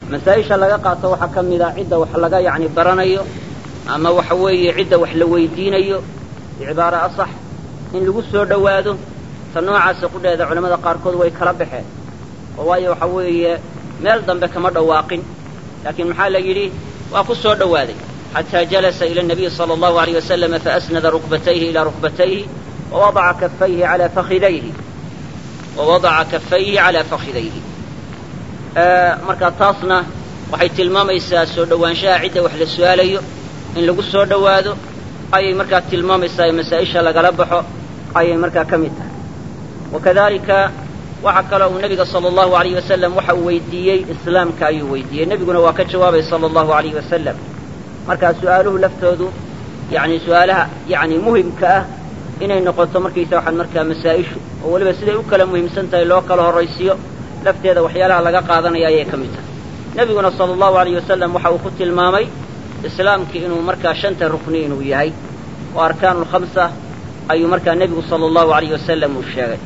masaa-isha laga qaato waxaa ka mid a cidda wax laga yacni baranayo ama waxa weeye cidda wax la weydiinayo bicibaara asax in lagu soo dhowaado ta noocaasa qudheeda culamada qaarkood way kala baxeen oo waayo waxa weeye meel dambe kama dhawaaqin laakiin maxaa la yidhi waa ku soo dhowaaday xataa jalasa ila nabiyi sala allahu alayh wasalama faasnada rukbatayhi ilaa rukbatayhi wawadaca kafayhi alaa fakhidayhi wawadaca kafayhi calaa fakhidayhi marka taasna waxay tilmaamaysaa soo dhowaanshaha cidda wax la su-aalayo in lagu soo dhowaado ayay markaa tilmaamaysaa masaa-isha lagala baxo ayay markaa ka mid tahay wakadalika waxaa kaloo uu nebiga sala allahu alayh wasalam waxa uu weydiiyey islaamka ayuu weydiiyey nebiguna waa ka jawaabay sala allahu alayh wasalam markaa su-aaluhu laftoodu yani su-aalaha yani muhimka ah inay noqoto markaysa waxaan markaa masaa-ishu oo weliba siday u kala muhiimsan tahay loo kala horraysiyo lafteeda waxyaalaha laga qaadanaya ayay ka mid tahay nebiguna sala allahu alayh wasalam waxa uu ku tilmaamay islaamkii inuu markaa shanta rukni inuu yahay oo arkaanu lkhamsa ayuu markaa nebigu sala allahu alayh wasalam uu sheegay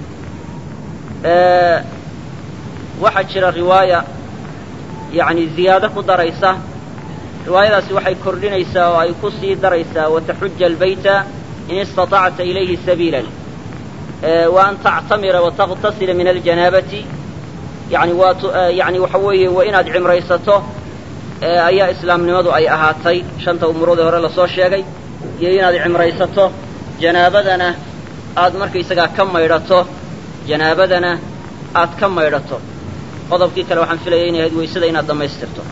waxaa jira riwaaya yani ziyaado ku daraysa riwaayadaasi waxay kordhinaysaa oo ay ku sii daraysaa wataxuja albayta in istaطacta ilayhi sabiilan wa an tactamira wataqtasila min aljanaabati yani waa yani waxa weeye waa inaad cimraysato ayaa islaamnimadu ay ahaatay shanta umuroodii hore lasoo sheegay iyo inaad cimraysato janaabadana aad markaysagaa ka maydhato janaabadana aad ka maydhato qodobkii kale waxaan filaya inay ahayd weysada inaad dhammaystirto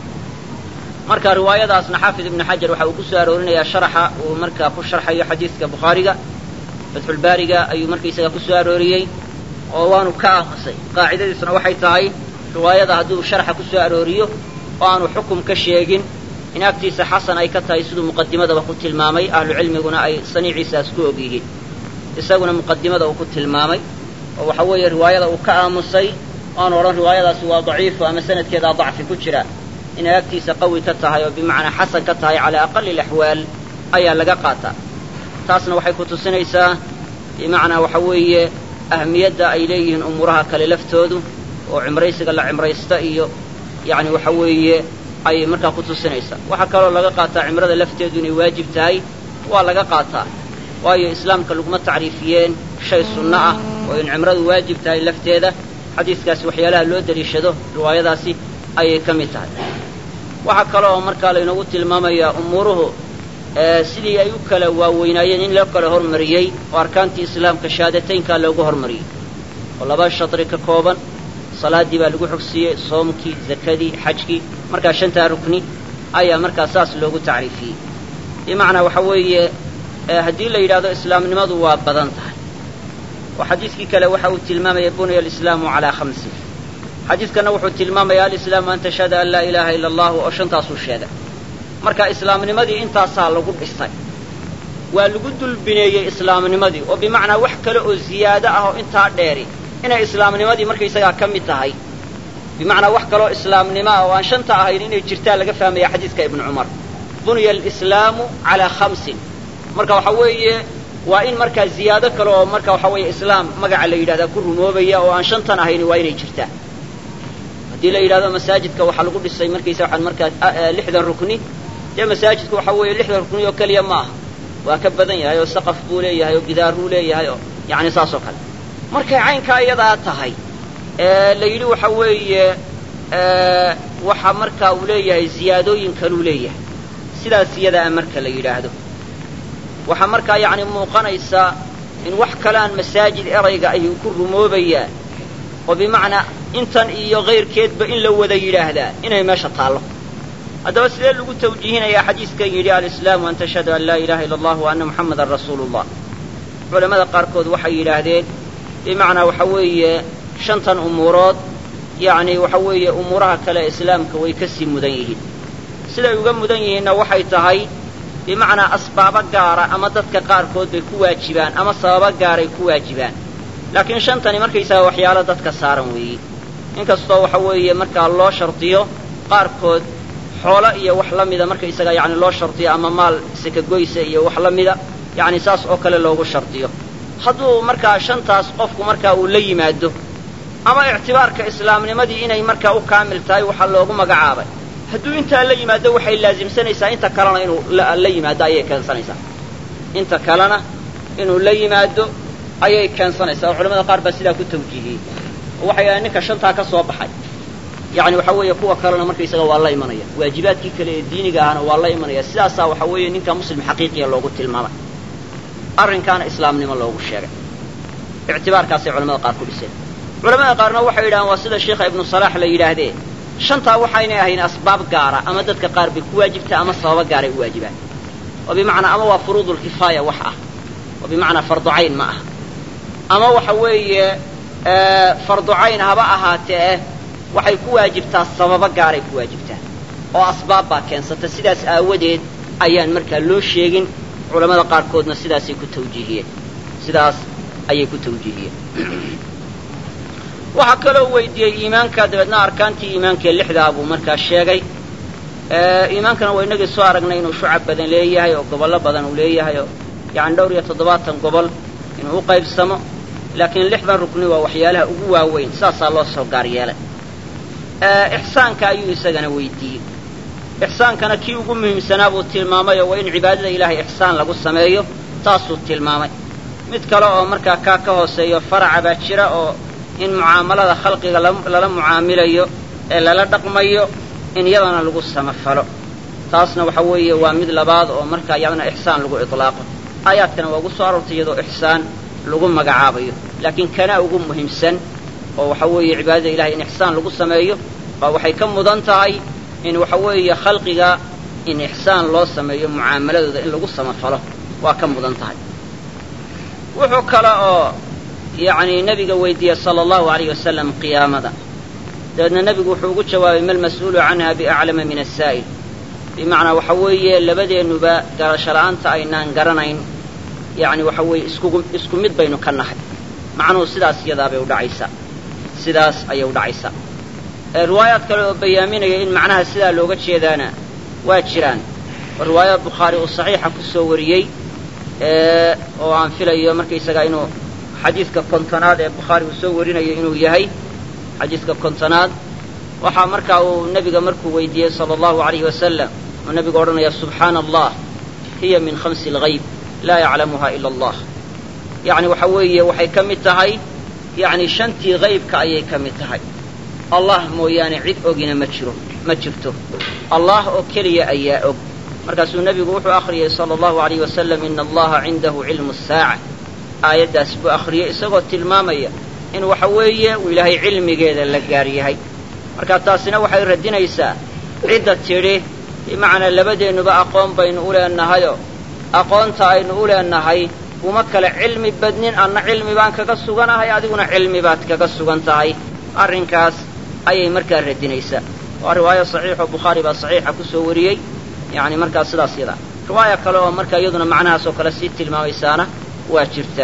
marka riwaayadaasna xaafid ibnu xajar waxa uu ku soo aroorinayaa sharaxa uu markaa ku sharxayo xadiidka bukhaariga fatxulbaariga ayuu markaysagaa ku soo arooriyey oo waanu ka aamusay qaacidadiisuna waxay tahay riwaayada hadduu sharxa ku soo arooriyo oo aanu xukum ka sheegin in agtiisa xasan ay ka tahay siduu muqadimadaba ku tilmaamay ahlucilmiguna ay saniiciisaas ku og yihiin isaguna muqadimada uu ku tilmaamay oo waxa weeye riwaayada uu ka aamusay oanu odhan riwaayadaasi waa daciifo ama sanadkeedaa dacfi ku jira inay agtiisa qawi ka tahay oo bimacnaa xasan ka tahay calaa aqali alaxwaal ayaa laga qaataa taasna waxay ku tusinaysaa bimacnaa waxa weeye ahmiyadda ay leeyihiin umuuraha kale laftoodu oo cimraysiga la cimraysta iyo yacni waxa weeye ayay markaa ku tusinaysaa waxaa kaloo laga qaataa cimrada lafteedu inay waajib tahay waa laga qaataa waayo islaamka laguma tacriifiyeen shay sunno ah oo in cimradu waajib tahay lafteeda xadiiskaasi waxyaalaha loo deliishado riwaayadaasi ayay ka mid tahay waxaa kale oo markaa laynoogu tilmaamayaa umuuruhu sidii ay u kala waaweynaayeen in loo kala hormariyey oo arkaantii islaamka shahaadataynkaa loogu hormariyey oo laba shadri ka kooban salaaddii baa lagu xogsiiyey soomkii zakadii xajkii markaa shantaa rukni ayaa markaa saas loogu tacriifiyey bimacnaa waxa weeye haddii la yidhahdo islaamnimadu waa badan tahay oo xadiidkii kale waxa uu tilmaamaya bunya alislaamu calaa khamsin xadiidkanna wuxuu tilmaamaya alislaamu an tashhada an laa ilaaha ila allahu oo shantaasuu sheegay marka islaamnimadii intaasaa lagu dhisay waa lagu dulbineeyey islaamnimadii oo bimacnaa wax kale oo ziyaado ah oo intaa dheeri inay islaamnimadii markaysagaa ka mid tahay bimacnaa wax kaloo islaamnimo ah oo aan shanta ahayn inay jirtaa laga fahmaya xadiidka ibnu cumar bunya alislaamu calaa khamsin marka waxa weeye waa in markaa ziyaado kale oo marka waxa weeye islaam magaca la yidhahdaa ku rumoobaya oo aan shantan ahayn waa inay jirtaa haddii la yidhahdo masaajidka waxaa lagu dhisay markaysa waxaan markaa lixdan rukni dee masaajidku waxa weeye lixdan rukni oo keliya ma aha waa ka badan yahay oo saqaf buu leeyahay oo gidaaruu leeyahay oo yacni saas oo kale markay caynkaa iyadaa tahay la yidhi waxa weeye waxa markaa uu leeyahay ziyaadooyin kaluu leeyahay sidaas iyadaa marka la yidhaahdo waxaa markaa yacni muuqanaysaa in wax kaleaan masaajid erayga ayuu ku rumoobayaa oo bimacnaa intan iyo kayrkeedba in la wada yidhaahdaa inay meesha taallo haddaba sidee lagu tawjiihinayaa xadiidkan yidhi alislaamu an tashhadu an laa ilaha illa allah wa anna muxamadan rasuulu llah culamada qaarkood waxay yidhaahdeen bimacnaa waxa weeye shantan umuurood yacni waxa weeye umuuraha kale islaamka way ka sii mudan yihiin siday uga mudan yihiinna waxay tahay bimacnaa asbaabo gaara ama dadka qaarkood bay ku waajibaan ama sababo gaaray ku waajibaan laakiin shantani markaysaga waxyaalo dadka saaran weeye inkastoo waxa weeye markaa loo shardiyo qaarkood xoolo iyo wax la mida markaysaga yacni loo shardiyo ama maal sekagoysa iyo wax la mida yacni saas oo kale loogu shardiyo hadduu markaa shantaas qofku markaa uu la yimaado ama ictibaarka islaamnimadii inay markaa u kaamil tahay waxaa loogu magacaabay hadduu intaa la yimaado waxay laasimsanaysaa inta kalena inuu la yimaado ayay keensanaysaa inta kalena inuu la yimaado ayay keensanaysaa oo culamada qaar baa sidaa ku tawjiihiyey oo waxay yidhahdeen ninka shantaa ka soo baxay yacni waxa weeye kuwa kalena markaysaga waa la imanaya waajibaadkii kale ee diiniga ahna waa la imanaya sidaasaa waxa weeye ninka muslim xaqiiqiya loogu tilmaamay arrinkaana islaamnimo loogu sheegay ictibaarkaasay culamada qaar ku dhiseen culamada qaarna waxay yidhahaan waa sida sheikha ibnu salaax la yidhaahdee shantaa waxaynay ahayn asbaab gaara ama dadka qaar bay ku waajibtaa ama sababo gaaray u waajibaan oo bimacnaa ama waa furuudulkifaaya wax ah oo bimacnaa farducayn ma ah ama waxa weeye farducayn haba ahaatee waxay ku waajibtaa sababo gaaray ku waajibtaa oo asbaab baa keensata sidaas aawadeed ayaan markaa loo sheegin culamada qaarkoodna sidaasay ku tawjiihiyeen sidaas ayay ku tawjiihiyeen waxaa kaloo weydiiyey iimaanka dabeedna arkaantii iimaankaee lixdaa buu markaa sheegay iimaankana waa inagii soo aragnay inuu shucab badan leeyahay oo gobollo badan uu leeyahay oo yacani dhowr iyo toddobaatan gobol inuu u qaybsamo laakiin lixdan rukni waa waxyaalaha ugu waaweyn saasaa loo soo gaar yeelay ixsaanka ayuu isagana weydiiyey ixsaankana kii ugu muhiimsanaa buu tilmaamay oo waa in cibaadada ilaahay ixsaan lagu sameeyo taasuu tilmaamay mid kale oo markaa kaa ka hooseeyo faraca baa jira oo in mucaamalada khalqiga lala mucaamilayo ee lala dhaqmayo in yadana lagu samafalo taasna waxa weeye waa mid labaad oo markaa yadana ixsaan lagu iطlaaqo aayaadkana waa ugu soo aroortay iyadoo ixsaan lagu magacaabayo laakiin kanaa ugu muhiimsan oo waxa weeye cibaadada ilahay in ixsaan lagu sameeyo baa waxay ka mudan tahay in waxa weeye khalqiga in ixsaan loo sameeyo mucaamaladooda in lagu samafalo waa ka mudan tahay wuxuu kale oo yacni nebiga weydiiyey sala allahu alayh wasalam qiyaamada dabeedna nebigu wuxuu ugu jawaabay ma lmas-uulu canha biaclama min asaa'il bimacnaa waxa weeye labadeennuba garasho la'aanta aynaan garanayn yacni waxa weeye iskugu isku mid baynu ka nahay macnuhu sidaas iyadaabay udhacaysaa sidaas ayay udhacaysaa riwaayaad kale oo bayaaminaya in macnaha sidaa looga jeedaana waa jiraan oo riwaayad bukhaari uu saxiixa ku soo wariyey oo aan filayo markaysagaa inuu xadiidka kontonaad ee bukhaari uu soo warinayo inuu yahay xadiidka kontonaad waxaa markaa uu nebiga markuu weydiiyey sala allahu alayhi wasalam uu nebigu odhanaya subxaana allah hiya min khamsi alghayb laa yaclamuha ila allah yacni waxa weeye waxay ka mid tahay yacni shantii haybka ayay ka mid tahay allah mooyaane cid ogina ma jiro ma jirto allah oo keliya ayaa og markaasuu nebigu wuxuu akhriyey sala allahu alayh wasalam ina allaha cindahu cilmu saaca aayaddaas buu akhriyey isagoo tilmaamaya in waxa weeye uu ilaahay cilmigeeda la gaar yahay marka taasina waxay radinaysaa cidda tidhi bimacnaa labadeennuba aqoon baynu u leennahayoo aqoonta aynu u leennahay uma kale cilmi badnin anna cilmi baan kaga suganahay adiguna cilmi baad kaga sugan tahay arrinkaas ayay markaa radinaysaa waa riwaayo saxiixoo bukhaari baa saxiixa ku soo wariyey yacni markaa sidaas yada riwaaya kale oo markaa iyaduna macnahaasoo kale sii tilmaamaysaana waa jirta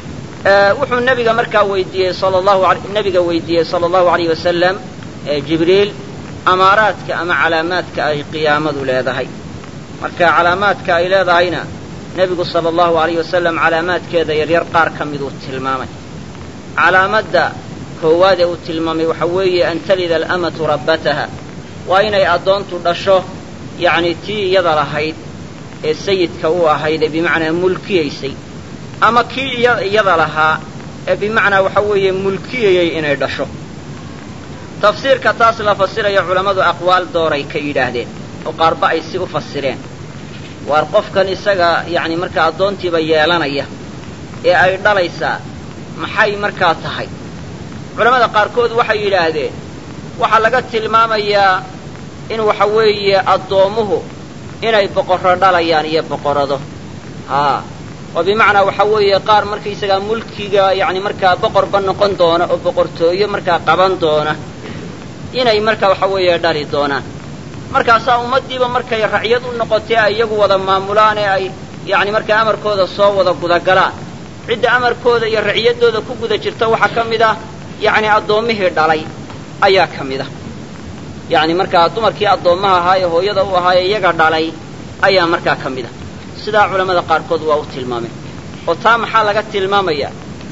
wuxuu nebiga markaa weydiiyey sala allahu nebiga weydiiyey sala allahu alayh wasalam jibriil amaaraadka ama calaamaadka ay qiyaamadu leedahay marka calaamaadka ay leedahayna nebigu sala allahu alayh wasalam calaamaadkeeda yaryar qaar ka miduu tilmaamay calaamadda koowaad ee uu tilmaamay waxa weeye an talida alamatu rabbataha waa inay addoontu dhasho yacni tii iyada lahayd ee sayidka u ahayd ee bimacnaa mulkiyaysay ama kii iyada lahaa ee bimacnaa waxa weeye mulkiyayay inay dhasho tafsiirka taas la fasiraya culammadu aqwaal dooray ka yidhaahdeen oo qaarba ay si u fasireen waar qofkan isaga yacni markaa addoontiiba yeelanaya ee ay dhalaysaa maxay markaa tahay culammada qaarkood waxay yidhaahdeen waxaa laga tilmaamayaa in waxa weeye addoommuhu inay boqorro dhalayaan iyo boqorado haa oo bimacnaa waxa weeye qaar markaysagaa mulkiga yacni markaa boqorba noqon doona oo boqortooyo markaa qaban doona inay markaa waxa weeye dhali doonaan markaasaa ummaddiiba markay racyad u noqotee ay iyagu wada maamulaan ee ay yacni markaa amarkooda soo wada gudagalaan cidda amarkooda iyo raciyaddooda ku guda jirta waxaa ka mid ah yacni addoommihii dhalay ayaa ka mid ah yacni markaa dumarkii addoommaha ahaa ee hooyada u ahaa ee iyaga dhalay ayaa markaa ka mid ah sidaa culammada qaarkood waa u tilmaameen oo taa maxaa laga tilmaamayaa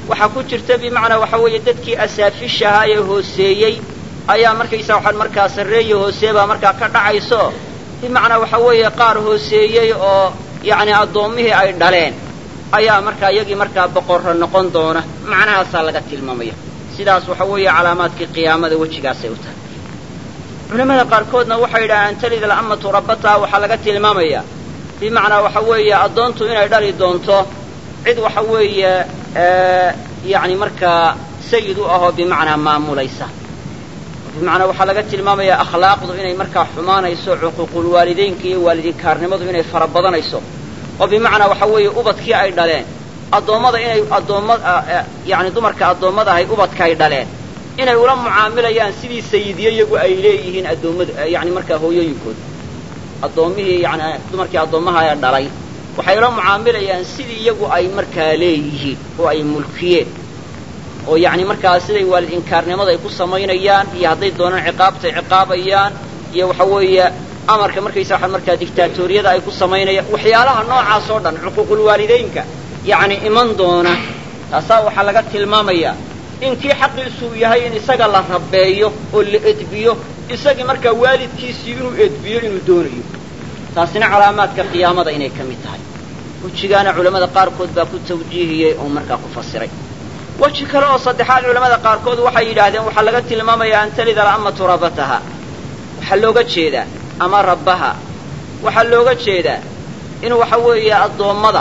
waxaa ku jirta bimacnaa waxa weeye dadkii asaafishahaa ee hooseeyey ayaa markaysaa waxaan markaa sarreeya hoosee baa markaa ka dhacayso bimacnaa waxa weeye qaar hooseeyey oo yacni addoommihii ay dhaleen ayaa markaa iyagii markaa boqorra noqon doona macnahaasaa laga tilmaamaya sidaas waxa weeye calaamaadkii qiyaamada wejigaasay u tahay culamada qaarkoodna waxay yidhahaan talid al'amatu rabbataha waxaa laga tilmaamayaa bimacnaa waxa weeye addoontu inay dhali doonto cid waxa weeye yacni markaa sayid u ahoo bimacnaa maamulaysa bimacnaa waxaa laga tilmaamayaa akhlaaqdu inay markaa xumaanayso cuquuqulwaalideynka iyo waalidinkaarnimadu inay fara badanayso oo bimacnaa waxa weeye ubadkii ay dhaleen addoommada inay addoomma yacni dumarka addoommada ahay ubadka ay dhaleen inay ula mucaamilayaan sidii sayidyo iyagu ay leeyihiin addoommada yacni markaa hooyooyinkooda addoommihii yani dumarkii addoommaha ee dhalay waxay ula mucaamilayaan sidii iyagu ay markaa leeyihiin oo ay mulkiyeen oo yacni markaa siday waalid inkaarnimada ay ku samaynayaan iyo hadday doonaan ciqaabtay ciqaabayaan iyo waxa weeye amarka markaysa waxaa markaa dictaatoriyada ay ku samaynayaan waxyaalaha noocaas oo dhan cuquuqulwaalideynka yacni iman doona taasaa waxaa laga tilmaamayaa in kii xaqiisuu yahay in isaga la rabeeyo oo la edbiyo isagii markaa waalidkiisii inuu edbiyo inuu doonayo taasina calaamaadka qiyaamada inay ka mid tahay wejigaana culammada qaarkood baa ku tawjiihiyey oo markaa ku fasiray weji kale oo saddexaad culamada qaarkood waxay yidhaahdeen waxaa laga tilmaamayaa an talida al'amatu rabbataha waxaa looga jeedaa ama rabbaha waxaa looga jeedaa in waxa weeye addoommada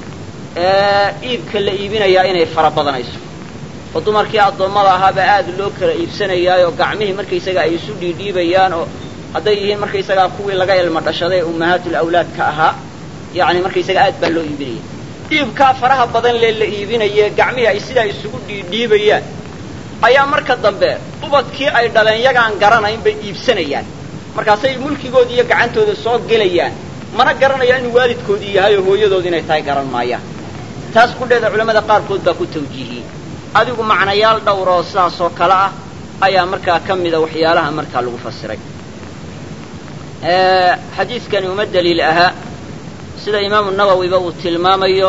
iibka la iibinayaa inay fara badanayso oo dumarkii addoommada ahaaba aad loo kala iibsanayaayoo gacmihii markaysaga ay isu dhiidhiibayaan oo hadday yihiin markaysagaa kuwii laga ilmo dhashaday ee ummahaatul awlaadka ahaa yacni markaysaga aad baa loo iibinaya iibkaa faraha badan lee la iibinaye gacmihii ay sidaa isugu dhiidhiibayaan ayaa marka dambe ubadkii ay dhaleen yagaan garanayn bay iibsanayaan markaasay mulkigoodii iyo gacantooda soo gelayaan mana garanayaan inuu waalidkoodii yahay oo hooyadood inay tahay garan maayaan taas kudheeda culamada qaarkood baa ku tawjiihiyey adigu macnayaal dhowr oo sidaas oo kale ah ayaa markaa ka mida waxyaalaha markaa lagu fasiray xadiidkani uma daliil ahaa sida imaamu nawowiba uu tilmaamayo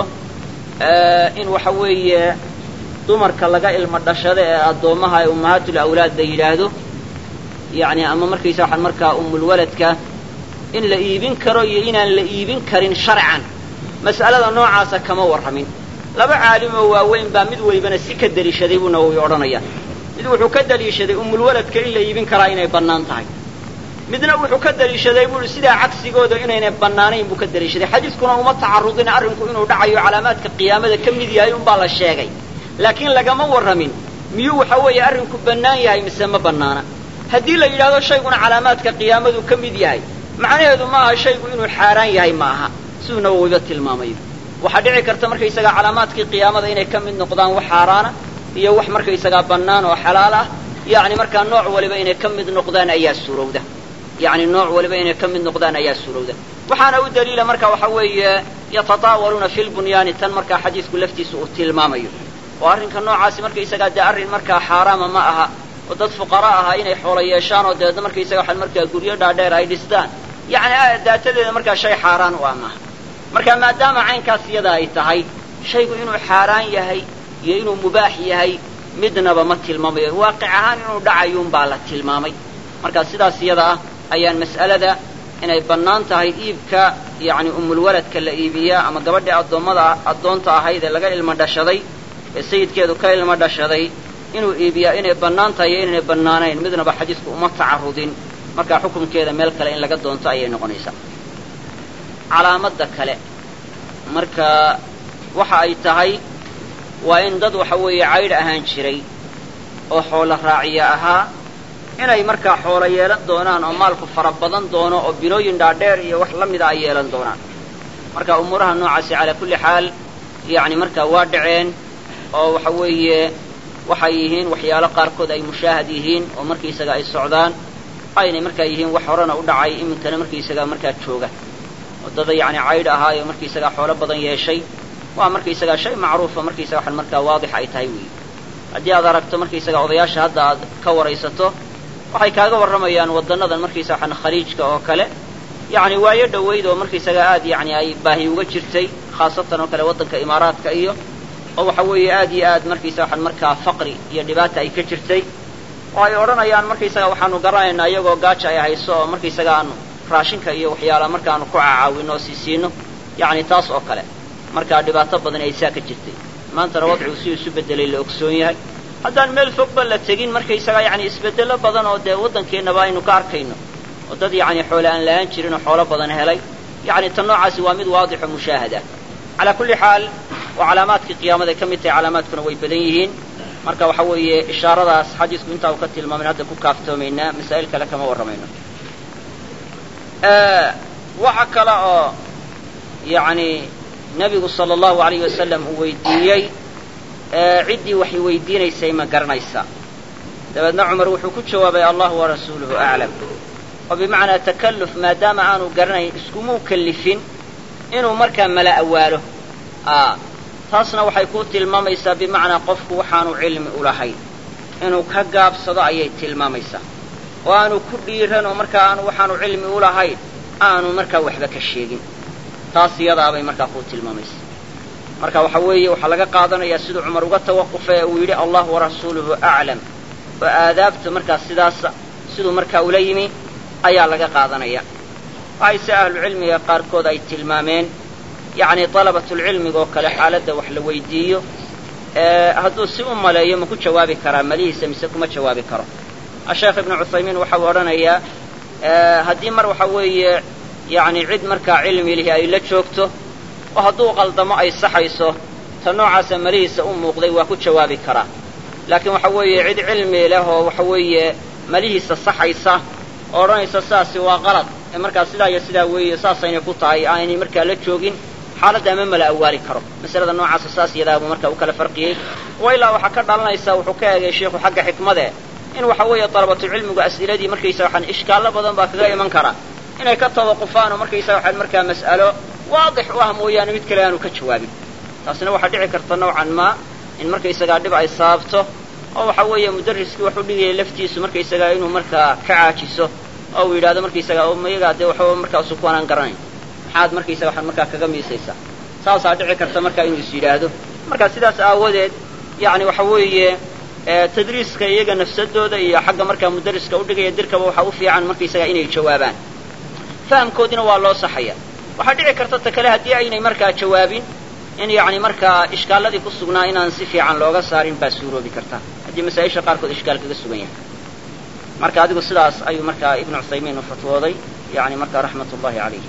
in waxa weeye dumarka laga ilmo dhashada ee addoommaha ee ummahaatul awlaad la yidhaahdo yacni ama markaysa waxaan markaa umulwaladka in la iibin karo iyo inaan la iibin karin sharcan mas'alada noocaasa kama warramin laba caalim oo waaweyn baa mid walibana si ka deliishaday buu nawowi odhanaya mid wuxuu ka deliishaday umulwaladka in la iibin karaa inay bannaan tahay midna wuxuu ka deliishaday buuhi sidaa cagsigooda inaynay bannaanayn buu ka deliishaday xadiiskuna uma tacarudin arrinku inuu dhacayo calaamaadka qiyaamada ka mid yahay unbaa la sheegay laakiin lagama warramin miyuu waxa weeye arrinku bannaan yahay mise ma bannaana haddii la yidhahdo shayguna calaamaadka qiyaamadu ka mid yahay macnaheedu ma aha shaygu inuu xaaraan yahay ma aha siduu nawowiba tilmaamayo waxaa dhici karta markaysagaa calaamaadkii qiyaamada inay ka mid noqdaan wax xaaraana iyo wax markaysagaa bannaan oo xalaal ah yacni markaa nooc waliba inay ka mid noqdaan ayaa suurowda yacni nooc waliba inay ka mid noqdaan ayaa suurowda waxaana u daliila marka waxa weeye yatataawaluuna fi lbunyaani tan markaa xadiisku laftiisa uu tilmaamayo oo arrinka noocaasi markaysagaa dee arrin markaa xaaraama ma aha oo dad fuqara ahaa inay xoolo yeeshaan oo dabeedna markaysaga waxaan markaa guryo dhaadheer ay dhistaan yacni daatadeeda markaa shay xaaraan u ah maaha marka maadaama caynkaas iyada ay tahay shaygu inuu xaaraan yahay iyo inuu mubaax yahay midnaba ma tilmaamayo waaqic ahaan inuu dhacayuunbaa la tilmaamay marka sidaas iyada ah ayaan mas'alada inay bannaan tahay iibka yacni umulwaladka la iibiyaa ama gabadhii addoommada addoonta ahayd ee laga ilmo dhashaday ee sayidkeedu ka ilmo dhashaday inuu iibiyaa inay bannaan tahay iyo inaynay bannaanayn midnaba xadiisku uma tacarudin markaa xukunkeeda meel kale in laga doonto ayay noqonaysaa calaamadda kale marka waxa ay tahay waa in dad waxa weeye caydh ahaan jiray oo xoolo raaciya ahaa inay markaa xoolo yeelan doonaan oo maalku fara badan doono oo bilooyin dhaadheer iyo wax la mida ay yeelan doonaan marka umuuraha noocaasi calaa kulli xaal yacni markaa waa dhaceen oo waxa weeye waxay yihiin waxyaalo qaarkood ay mushaahad yihiin oo markaysaga ay socdaan aynay markaa yihiin wax horena u dhacay iminkana markaysagaa markaa jooga waddada yacni caydh ahaayo markaysagaa xoolo badan yeeshay waa markaysagaa shay macruufa markaysaga waxan markaa waadix ay tahay weeye haddii aad aragto markaysagaa odayaasha hadda aad ka waraysato waxay kaaga warramayaan waddannadan markaysaga waxan khaliijka oo kale yacni waayo dhowayd oo markaysagaa aad yacni ay baahi uga jirtay khaasatan oo kale waddanka imaaraadka iyo oo waxa weeye aad iyo aad markaysaga waxaan markaa faqri iyo dhibaata ay ka jirtay oo ay odhanayaan markaysaga waxaanu garanaynaa iyagoo gaaja ay hayso oo markaysaga aanu raashinka iyo waxyaala markaanu ku cacaawino oo siisiino yacni taas oo kale markaa dhibaato badan ay saa ka jirtay maantana wadcigu si isu beddelay la ogsoon yahay haddaan meel fogba la tegin markaysaga yacni isbeddello badan oo dee waddankeennaba aynu ka arkayno oo dad yacni xoole aan la-aan jirin oo xoolo badan helay yacni tan noocaasi waa mid waadixo mushaahada calaa kulli xaal waa calaamaadkii qiyaamaday ka mid tahay calaamaadkuna way badan yihiin marka waxa weeye ishaaradaas xadiisku intaa uu ka tilmaamin hadda ku kaaftoomaynaa masaa'il kale kama warramayno waxa kale oo yacni nebigu sala allahu alayh wasalam uu weydiiyey ciddii waxay weydiinaysay ma garanaysaa dabeedna cumar wuxuu ku jawaabay allahu warasuuluhu aclam oo bimacnaa takalluf maadaama aanu garanayn iskumuu kallifin inuu markaa mala awaalo taasna waxay ku tilmaamaysaa bimacnaa qofku waxaanu cilmi u lahayn inuu ka gaabsado ayay tilmaamaysaa oo aanu ku dhiiran oo markaa aanu waxaanu cilmi u lahayn aanu markaa waxba ka sheegin taas iyadaabay markaa ku tilmaamaysaa marka waxa weeye waxaa laga qaadanayaa siduu cumar uga tawaqufay uu yidhi allah warasuuluhu aclam oo aadaabta markaa sidaasa siduu markaa ula yimi ayaa laga qaadanaya waxayse ahlucilmiga qaarkood ay tilmaameen yacni dalabatulcilmiga oo kale xaaladda wax la weydiiyo hadduu si u maleeyo ma ku jawaabi karaa malihiisa mise kuma jawaabi karo asheekh ibnu cuthaymiin waxa uu odhanayaa haddii mar waxa weeye yacni cid markaa cilmi lihi ay la joogto oo hadduu qaldamo ay saxayso ta noocaasa malihiisa u muuqday waa ku jawaabi karaa laakiin waxa weeye cid cilmi leh oo waxa weeye malihiisa saxaysa oo odhanaysa sidaasi waa qalad ee markaa sidaa iyo sidaa weeye saasaynay ku tahay aanay markaa la joogin xaaladda ama mala awaali karo masalada noocaasa saas yadaabuu markaa u kala farqiyey wa ilaa waxaa ka dhalanaysa wuxuu ka eegay sheikhu xagga xikmade in waxa weeye dalabatucilmigu as'iladii markaysa waxaan ishkaallo badan baa kaga iman kara inay ka tawaqufaan oo markaysa waxaan markaa mas'alo waadix u ah mooyaane mid kale aanu ka jawaabin taasina waxaa dhici karta nowcan maa in markaysagaa dhib ay saabto oo waxa weeye mudarriskii wax u dhigaya laftiisu markaysagaa inuu markaa ka caajiso oo uu yidhahdo markaysagaa mayagaa dee waxba markaa sukuanaan garanayn maxaad markaysaga waxaan markaa kaga miisaysaa saasaa dhici karta markaa inuu is yidhaahdo marka sidaas aawadeed yacni waxa weeye tadriiska iyaga nafsadooda iyo xagga markaa mudarriska udhigaya dirkaba waxaa u fiican markaysagaa inay jawaabaan fahamkoodina waa loo saxaya waxaa dhici karta ta kale haddii aynay markaa jawaabin in yacni markaa ishkaalladii ku sugnaa inaan si fiican looga saarin baa suuroobi karta haddii masaa-isha qaarkood ishkaal kaga sugan yahay marka adigu sidaas ayuu markaa ibnu cuthaymiin u fatwooday yani markaa raxmat ullahi calayhi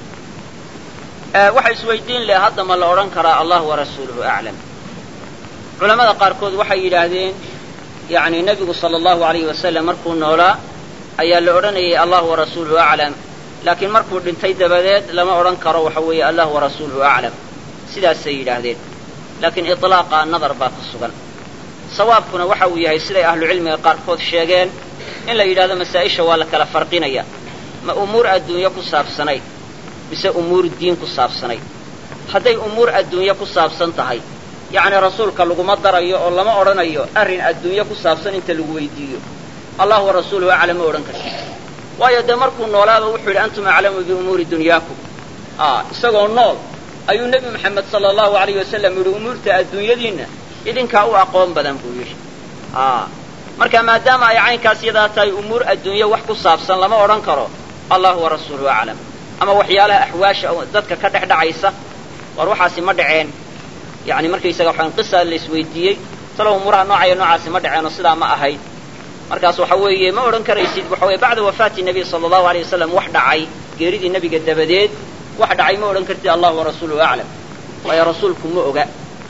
waxa isweydiin leh hadda ma la odhan karaa allah warasuuluhu aclam culamada qaarkood waxay yidhaahdeen yani nebigu sala allahu alayhi wasalam markuu noolaa ayaa la odhanayay allah warasuuluhu aclam laakiin markuu dhintay dabadeed lama odhan karo waxa weeye allah warasuuluhu aclam sidaasay yidhaahdeen laakiin iطlaaqa nadar baa ku sugan sawaabkuna waxa uu yahay siday ahlucilmiga qaarkood sheegeen in la yidhahdo masaa-isha waa la kala farqinaya ma umuur adduunyo ku saabsanayd mise umuur diin ku saabsanayd hadday umuur adduunyo ku saabsan tahay yacni rasuulka laguma darayo oo lama odhanayo arrin adduunyo ku saabsan inta lagu weydiiyo allah wa rasuuluhu aclam ma odhan kartid waayo dee markuu noolaaba wuxuu yidhi antum aclamu biumuuri dunyaakum isagoo nool ayuu nebi moxamed sala allahu alayh wasalam yidhi umuurta adduunyadiinna idinkaa u aqoon badan buu yidhi marka maadaama ay caynkaas yadaa tahay umuur adduunyo wax ku saabsan lama odhan karo allahu wa rasuuluhu aclam ama waxyaalaha axwaasha dadka ka dhex dhacaysa war waxaasi ma dhaceen yani markaysaga waxaan qisa la isweydiiyey talow umuuraha noocaya noocaasi ma dhaceen oo sidaa ma ahayd markaas waxa weeye ma odhan karaysid waxa weye bacda wafaati nebiy sala allahu aleyh wasalam wax dhacay geeridii nebiga dabadeed wax dhacay ma odhan kartid allah wa rasuuluhu aclam waayo rasuulku ma oga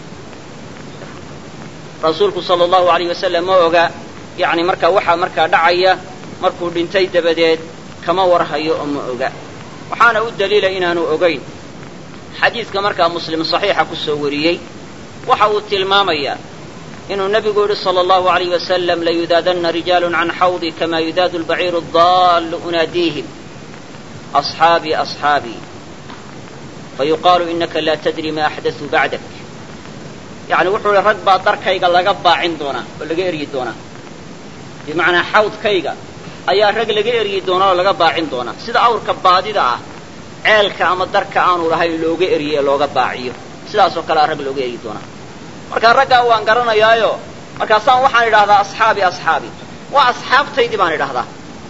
rasuulku sala allahu alayh wasalam ma oga yani markaa waxaa markaa dhacaya markuu dhintay dabadeed kama warhayo oo ma oga waxaana u daliila inaanu ogayn xadiidka markaa muslim saxiixa ku soo wariyey waxa uu tilmaamayaa inuu nebigu yidhi sala allahu alayh wasalam layudaadanna rijaalun can xawdi kama yudaadu albaciiru adaallu unaadiihim asxaabii asxaabii fayuqaalu inaka laa tadri ma axdasuu bacdak yani wuxuu ihi rag baa darkayga laga baacin doonaa oo laga eryi doonaa bimacnaa xawdkayga ayaa rag laga eryi doonaa oo laga baacin doonaa sida awrka baadida ah ceelka ama darka aanu lahayn looga eriye looga baaciyo sidaasoo kalea rag looga eryi doonaa markaa raggaa waan garanayaayo markaasaan waxaan idhahdaa asxaabi asxaabi waa asxaabtaydii baan idhahdaa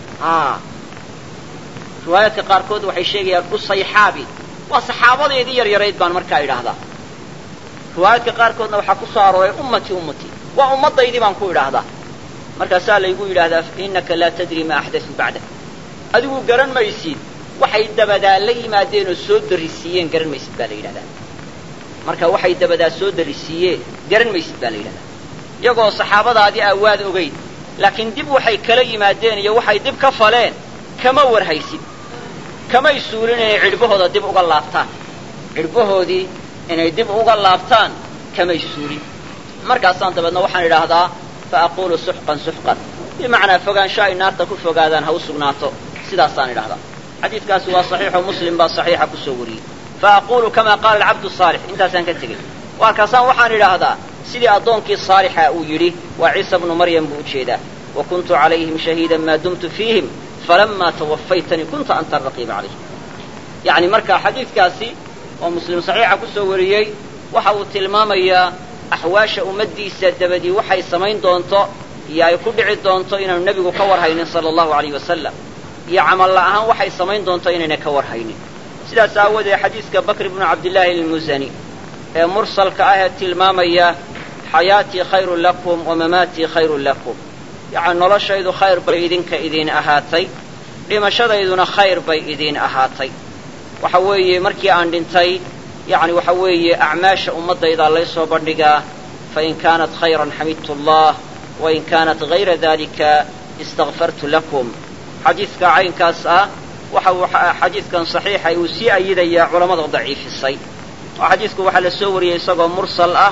riwaayaadka qaarkood waxay sheegayaan usayxaabi waa saxaabadeedii yaryarayd baan markaa idhaahdaa riwaayaadka qaarkoodna waxaa ku soo arooray ummatii ummatii waa ummaddaydii baan ku idhaahdaa markaasaa laygu yidhaahdaa innaka laa tadri maa axdasuu bacdak adigu garan maysid waxay dabadaa la yimaadeen oo soo darisiiyeen garan maysid baa la yidhahdaa marka waxay dabadaa soo darisiiyeen garan maysid baa la yidhahdaa iyagoo saxaabadaadii aa waad ogayd laakiin dib waxay kala yimaadeen iyo waxay dib ka faleen kama warhaysid kamay suulin inay cidhbahooda dib uga laabtaan cidhbahoodii inay dib uga laabtaan kamay suulin markaasaan dabeedna waxaan idhaahdaa fa aquulu suxqan suxqan bimacnaa fogaansho ay naarta ku fogaadaan ha u sugnaato sidaasaan idhahdaa xadiidkaasi waa saxiixo muslim baa saxiixa ku soo wariyey fa aquulu kamaa qaala alcabdu saalix intaasaan ka tegey waa kaasaan waxaan idhaahdaa sidii addoonkii saalixa uu yidhi waa ciisa bnu maryam buu ujeedaa wa kuntu calayhim shahiidan maa dumtu fiihim falamaa tawafaytanii kunta anta araqiiba calayhim yacni marka xadiidkaasi oo muslim saxiixa ku soo wariyey waxa uu tilmaamayaa axwaasha ummaddiisa dabadii waxay samayn doonto iyo ay ku dhici doonto inaanu nebigu ka warhaynin sala allahu alayh wasalam iyo camalla ahaan waxay samayn doonto inayna ka warhaynin sidaas aawoodee xadiiska bakr ibnu cabdillaahi almusani ee mursalka ah ee tilmaamaya xayaatii khayrun lakum wa mamaatii khayrun lakum yacni noloshaydu khayr bay idinka idiin ahaatay dhimashadayduna khayr bay idiin ahaatay waxa weeye markii aan dhintay yacni waxa weeye acmaasha ummaddaydaa laysoo bandhigaa fain kaanat khayran xamidtu allah wain kaanat hayra dalika istakfartu lakum xadiidka caynkaas ah waxa uu xadiidkan saxiixa uu sii ayidayaa culammada daciifisay oo xadiidku waxaa la soo wariyey isagoo mursal ah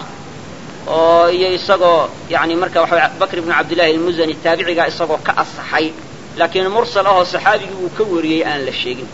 oo iyo isagoo yani marka waxa bakr ibnu cabdillahi almusani taabicigaa isagoo ka asaxay laakiin mursal ahoo saxaabigii uu ka wariyey aan la sheegin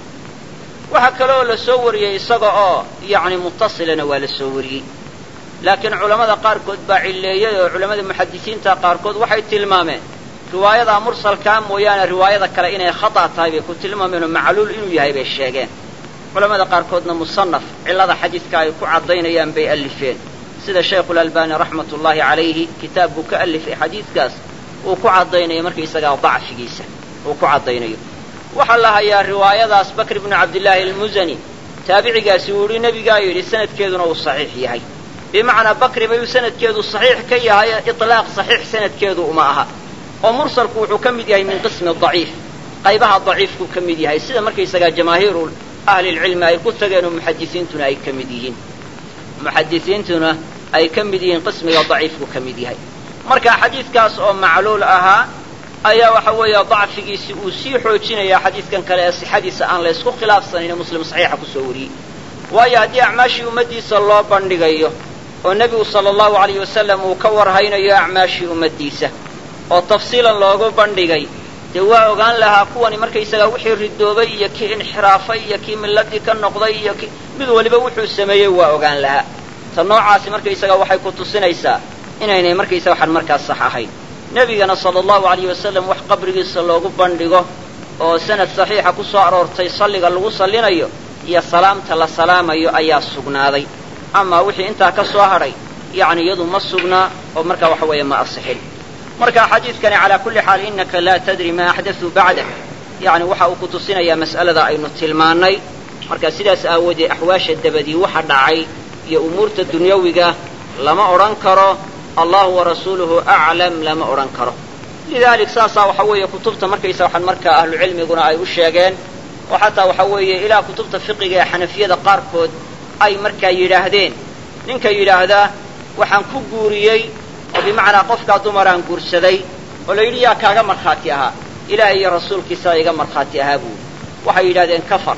waxaa kale oo la soo wariyey isaga oo yacni mutasilana waa la soo wariyey laakiin culammada qaarkood baa cilleeyey oo culammada muxadisiinta qaarkood waxay tilmaameen riwaayadaa mursalkaa mooyaane riwaayada kale inay khata tahay bay ku tilmaameen oo macluul inuu yahay bay sheegeen culammada qaarkoodna musanaf cillada xadiidka ay ku caddaynayaan bay allifeen sida shaykhulalbani raxmat ullaahi calayhi kitaab buu ka allifay xadiidkaas uu ku caddaynayo markaisagaa dacfigiisa uu ku caddaynayo waxaa la hayaa riwaayadaas bakr ibnu cabdillaahi almusani taabicigaasi uu yidhi nebigaa yidhi sanadkeeduna uu saxiix yahay bimacnaa bakri bayuu sanadkeedu saxiix ka yahay ilaaq saxiix sanadkeedu uma aha oo mursalku wuxuu ka mid yahay min qismi daciif qaybaha daciifkuu ka mid yahay sida markaysagaa jamaahiiru ahlilcilmi ay ku tageen oo muxadisiintuna ay ka mid yihiin muxadisiintuna ay ka mid yihiin qismiga daciifku ka mid yahay marka xadiidkaas oo macluul ahaa ayaa waxa weeye dacfigiisi uu sii xoojinayaa xadiidkan kale ee sixadiisa aan laysku khilaafsanayne muslim saxiixa ku soo wariyey waayo haddii acmaashii ummaddiisa loo bandhigayo oo nebigu sala allahu alayh wasalam uu ka warhaynayo acmaashii ummaddiisa oo tafsiilan loogu bandhigay dee waa ogaan lahaa kuwani markaysagaa wixii ridoobay iyo kii inxiraafay iyo kii milladii ka noqday iyo ki mid waliba wuxuu sameeyey waa ogaan lahaa ta noocaasi markaysagaa waxay ku tusinaysaa inaynay markaysaga waxaan markaas sax ahayn nebigana sala allahu alayh wasalam wax qabrigiisa loogu bandhigo oo sanad saxiixa ku soo aroortay salliga lagu sallinayo iyo salaamta la salaamayo ayaa sugnaaday amaa wixii intaa ka soo hadhay yacni iyadu ma sugnaa oo markaa waxa weeye ma asixin marka xadiidkani calaa kulli xaal innaka laa tadri maa axdasuu bacdak yacni waxa uu ku tusinayaa mas'alada aynu tilmaannay marka sidaas aawoodee axwaasha dabadii waxa dhacay iyo umuurta dunyawiga lama odhan karo allahu warasuuluhu aclam lama odhan karo lidaalik saasaa waxa weeye kutubta markaysa waxaan markaa ahlucilmiguna ay u sheegeen oo xataa waxa weeye ilaa kutubta fiqiga ee xanafiyada qaarkood ay markaa yidhaahdeen ninka yidhaahdaa waxaan ku guuriyey oo bimacnaa qofkaa dumaraan guursaday oo la yidhi yaa kaaga markhaati ahaa ilaahay iyo rasuulkiisaa iga markhaati ahaa buuri waxay yidhahdeen kafar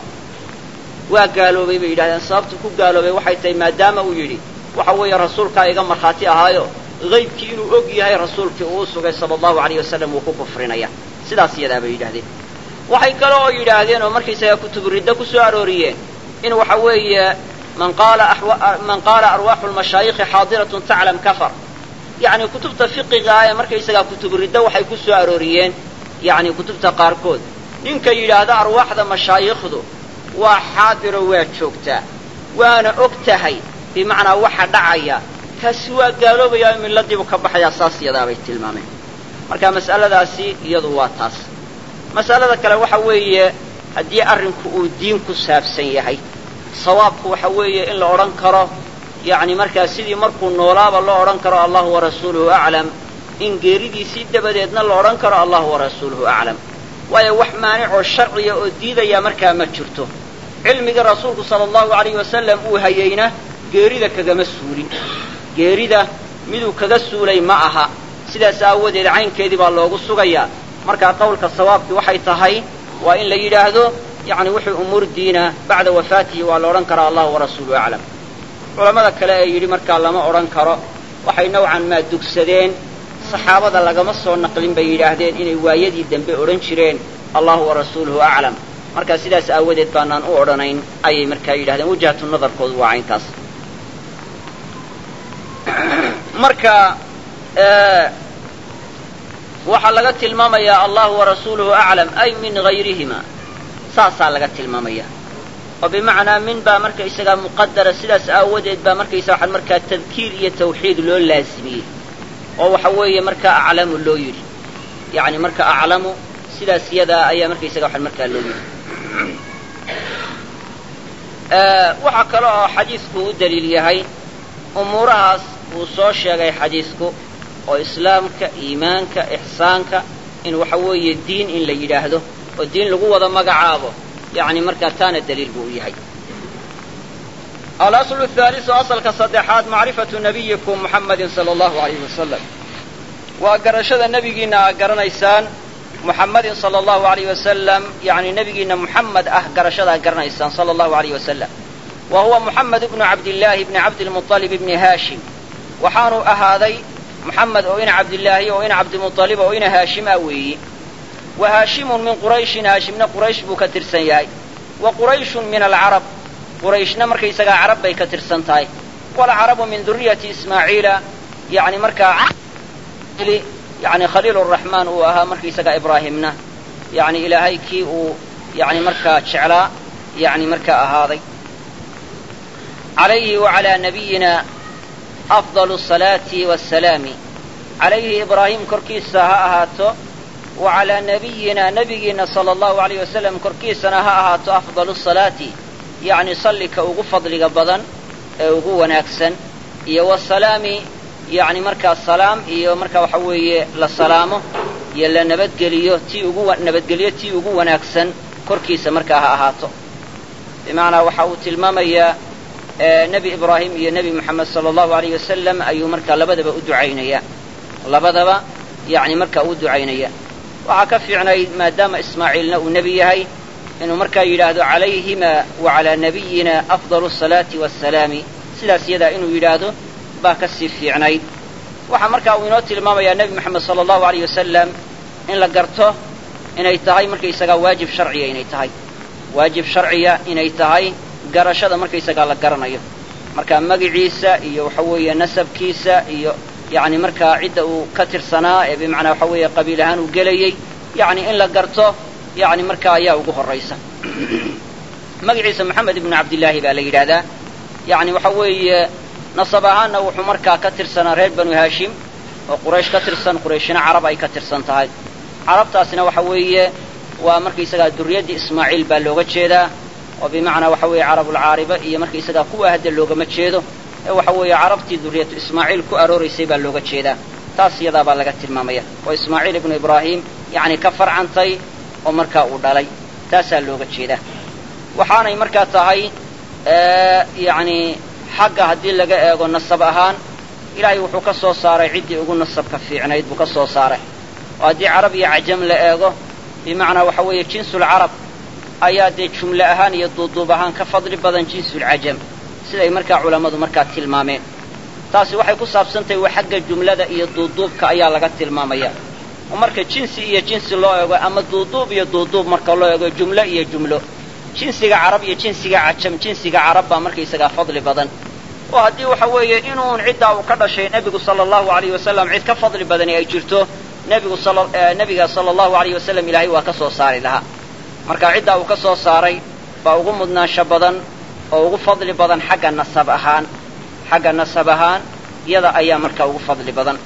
waa gaaloobay bay yidhahdeen sababtu ku gaaloobay waxay tahay maadaama uu yidhi waxa weeye rasuulkaa iga markhaati ahaayo haybkii inuu og yahay rasuulkii uu u sugay sala allahu alayh wasalam wuu ku kufrinaya sidaas iyadaa bay yidhahdeen waxay kale oo yidhaahdeen oo markaysaga kutubu riddo ku soo arooriyeen in waxa weeye man qaala man qaala arwaaxu lmashaayikhi xaadiratun taclam kafar yacni kutubta fiqiga ah ee markaysagaa kutubu riddo waxay ku soo arooriyeen yacni kutubta qaarkood ninka yidhaahda arwaaxda mashaayikhdu waa xaadiro waa joogtaa waana og tahay bimacnaa waxa dhacaya kaasi waa gaaloobayaa miladiibu ka baxayaa saas iyadaabay tilmaameen marka mas'aladaasi iyadu waa taas mas'alada kale waxa weeye haddii arrinku uu diin ku saabsan yahay sawaabku waxa weeye in la odhan karo yacni markaa sidii markuu noolaaba loo odhan karo allahu warasuuluhu aclam in geeridiisii dabadeedna la odhan karo allahu warasuuluhu aclam waayo wax maanicoo sharciya oo diidaya markaa ma jirto cilmigii rasuulku sala allahu alayhi wasalam uu hayeyna geerida kagama suulin geerida miduu kaga suulay ma aha sidaas aawadeed caynkeedii baa loogu sugayaa markaa qawlka sawaabkii waxay tahay waa in la yidhaahdo yacni wixii umuur diina bacda wafaatihi waa la odhan karaa allahu warasuuluhu aclam culammada kale ee yidhi markaa lama odhan karo waxay nowcan maa dugsadeen saxaabada lagama soo naqlin bay yidhaahdeen inay waayadii dambe odhan jireen allahu warasuuluhu aclam markaa sidaas aawadeed baanaan u odhanayn ayay markaa yidhahdeen wajhatu nadarkoodu waa cayntaas marka waxaa laga tilmaamayaa allahu warasuuluhu aclam ay min gayrihima saasaa laga tilmaamaya oo bimacnaa min baa markaysagaa muqadara sidaas aawadeed baa markaysa waxaan markaa tadkiir iyo tawxiid loo laasimiyey oo waxa weeye markaa aclamu loo yidhi yacni marka aclamu sidaas yadaa ayaa markaysaga waxaan markaa loo yidhi waxaa kale oo xadiisku u daliil yahay umuurahaas uu soo sheegay xadiisku oo islaamka iimaanka ixsaanka in waxa weeye diin in la yidhaahdo oo diin lagu wada magacaabo yacni markaa taana daliil buu u yahay alaslu haalisu asalka saddexaad macrifatu nabiyikum muxammadin sala allahu alayhi wasalam waa garashada nebigiinna aad garanaysaan muxammadin sala allahu alayh wasalam yacni nebigiinna muxamed ah garashadaad garanaysaan sala allahu alayh wasalam wa huwa muxamed ibnu cabdillaahi ibni cabdilmuطalib ibni haashim waxaanu ahaaday muxamed oo ina cabdillaahi oo ina cabdimuطalib oo ina haashim ah weeyi wa haashimun min qurayshin haashimna quraysh buu ka tirsan yahay wa qurayshun min alcarab qurayshna markaysagaa carab bay ka tirsan tahay walcarabu min duriyati ismaaciila yani markaa yani khaliil raxmaan uu ahaa markaysagaa ibraahimna yani ilaahay kii uu yani markaa jeclaa yani markaa ahaaday calayhi wacalaa nabiyina afdalu salaati wasalaami calayhi ibraahim korkiisa ha ahaato wa calaa nabiyina nebigiina sala allahu alayh wasalam korkiisana ha ahaato afdalu salaati yacni sallika ugu fadliga badan ee ugu wanaagsan iyo wasalaami yacni markaa salaam iyo markaa waxa weeye la salaamo iyo la nabadgeliyo tii ugu nabadgeliyo tii ugu wanaagsan korkiisa markaa ha ahaato bimacnaa waxa uu tilmaamayaa nebi ibraahim iyo nebi moxamed sala allahu alayh wasalam ayuu markaa labadaba u ducaynaya labadaba yacni markaa u ducaynaya waxaa ka fiicnayd maadaama ismaaciilna uu nebi yahay inuu markaa yidhaahdo calayhima wa calaa nabiyina afdalu asalaati waasalaami sidaas yadaa inuu yidhaahdo baa ka sii fiicnayd waxaa markaa uu inoo tilmaamayaa nebi moxamed sala allahu alayh wasalam in la garto inay tahay markaysagaa waajib sharciya inay tahay waajib sharciya inay tahay garashada markaysagaa la garanayo marka magiciisa iyo waxa weeye nasabkiisa iyo yacni markaa cidda uu ka tirsanaa ee bimacnaa waxa weeye qabiil ahaan uu gelayey yacni in la garto yacni markaa ayaa ugu horraysa magaciisa moxamed ibnu cabdillaahi baa la yidhaahdaa yacni waxa weeye nasab ahaanna wuxuu markaa ka tirsanaa reer banu haashim oo quraysh ka tirsan qurayshina carab ay ka tirsan tahay carabtaasina waxa weeye waa markaysagaa durriyaddii ismaaciil baa looga jeedaa oo bimacnaa waxa weeye carabulcaariba iyo markaysagaa kuwa hadda loogama jeedo ee waxa weeye carabtii durriyatu ismaaciil ku arooraysay baa looga jeedaa taas iyadaa baa laga tilmaamaya oo ismaaciil ibnu ibraahim yacni ka farcantay oo markaa uu dhalay taasaa looga jeedaa waxaanay markaa tahay yacni xagga haddii laga eego nasab ahaan ilaahay wuxuu ka soo saaray ciddii ugu nasabka fiicnayd buu ka soo saaray oo haddii carab iyo cajam la eego bimacnaa waxa weeye jinsulcarab ayaa dee jumle ahaan iyo duuduub ahaan ka fadli badan jinsulcajam siday markaa culammadu markaa tilmaameen taasi waxay ku saabsantahay waa xagga jumlada iyo duuduubka ayaa laga tilmaamaya oo marka jinsi iyo jinsi loo eego ama duuduub iyo duuduub marka loo eego jumlo iyo jumlo jinsiga carab iyo jinsiga cajam jinsiga carab baa markaysagaa fadli badan oo haddii waxa weeye inuun ciddaa uu ka dhashay nebigu sala allahu alayh wasalam cid ka fadli badani ay jirto nebigu nebiga sala allahu alayh wasalam ilaahay waa ka soo saari lahaa marka ciddaa uu ka soo saaray baa ugu mudnaansho badan oo ugu fadli badan xagga nasab ahaan xagga nasab ahaan iyada ayaa markaa ugu fadli badan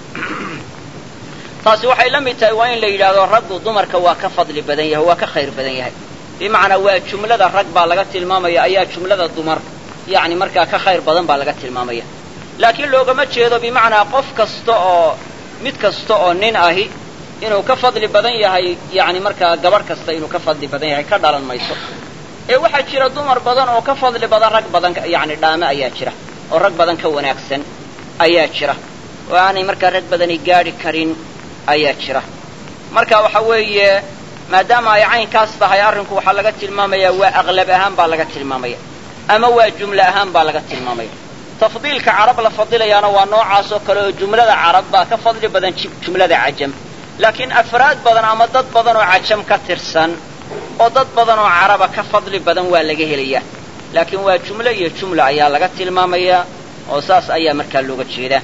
taasi waxay la mid tahay waa in la yidhaahdo raggu dumarka waa ka fadli badan yahay waa ka khayr badan yahay bimacnaa waa jumlada rag baa laga tilmaamaya ayaa jumlada dumar yacni markaa ka khayr badan baa laga tilmaamaya laakiin loogama jeedo bimacnaa qof kasta oo mid kasta oo nin ahi inuu ka fadli badan yahay yacni markaa gabadh kasta inuu ka fadli badan yahay ka dhalan mayso ee waxaa jira dumar badan oo ka fadli badan rag badan yacni dhaame ayaa jira oo rag badan ka wanaagsan ayaa jira oo aanay markaa rag badani gaadhi karin ayaa jira marka waxa weeye maadaama ay caynkaas tahay arrinku waxaa laga tilmaamayaa waa aqlab ahaan baa laga tilmaamaya ama waa jumle ahaan baa laga tilmaamaya tafdiilka carab la fadilayaana waa noocaas oo kale oo jumlada carab baa ka fadli badan jumlada cajam laakiin afraad badan ama dad badan oo cajam ka tirsan oo dad badan oo caraba ka fadli badan waa laga helayaa laakiin waa jumle iyo jumla ayaa laga tilmaamayaa oo saas ayaa markaa looga jeedaa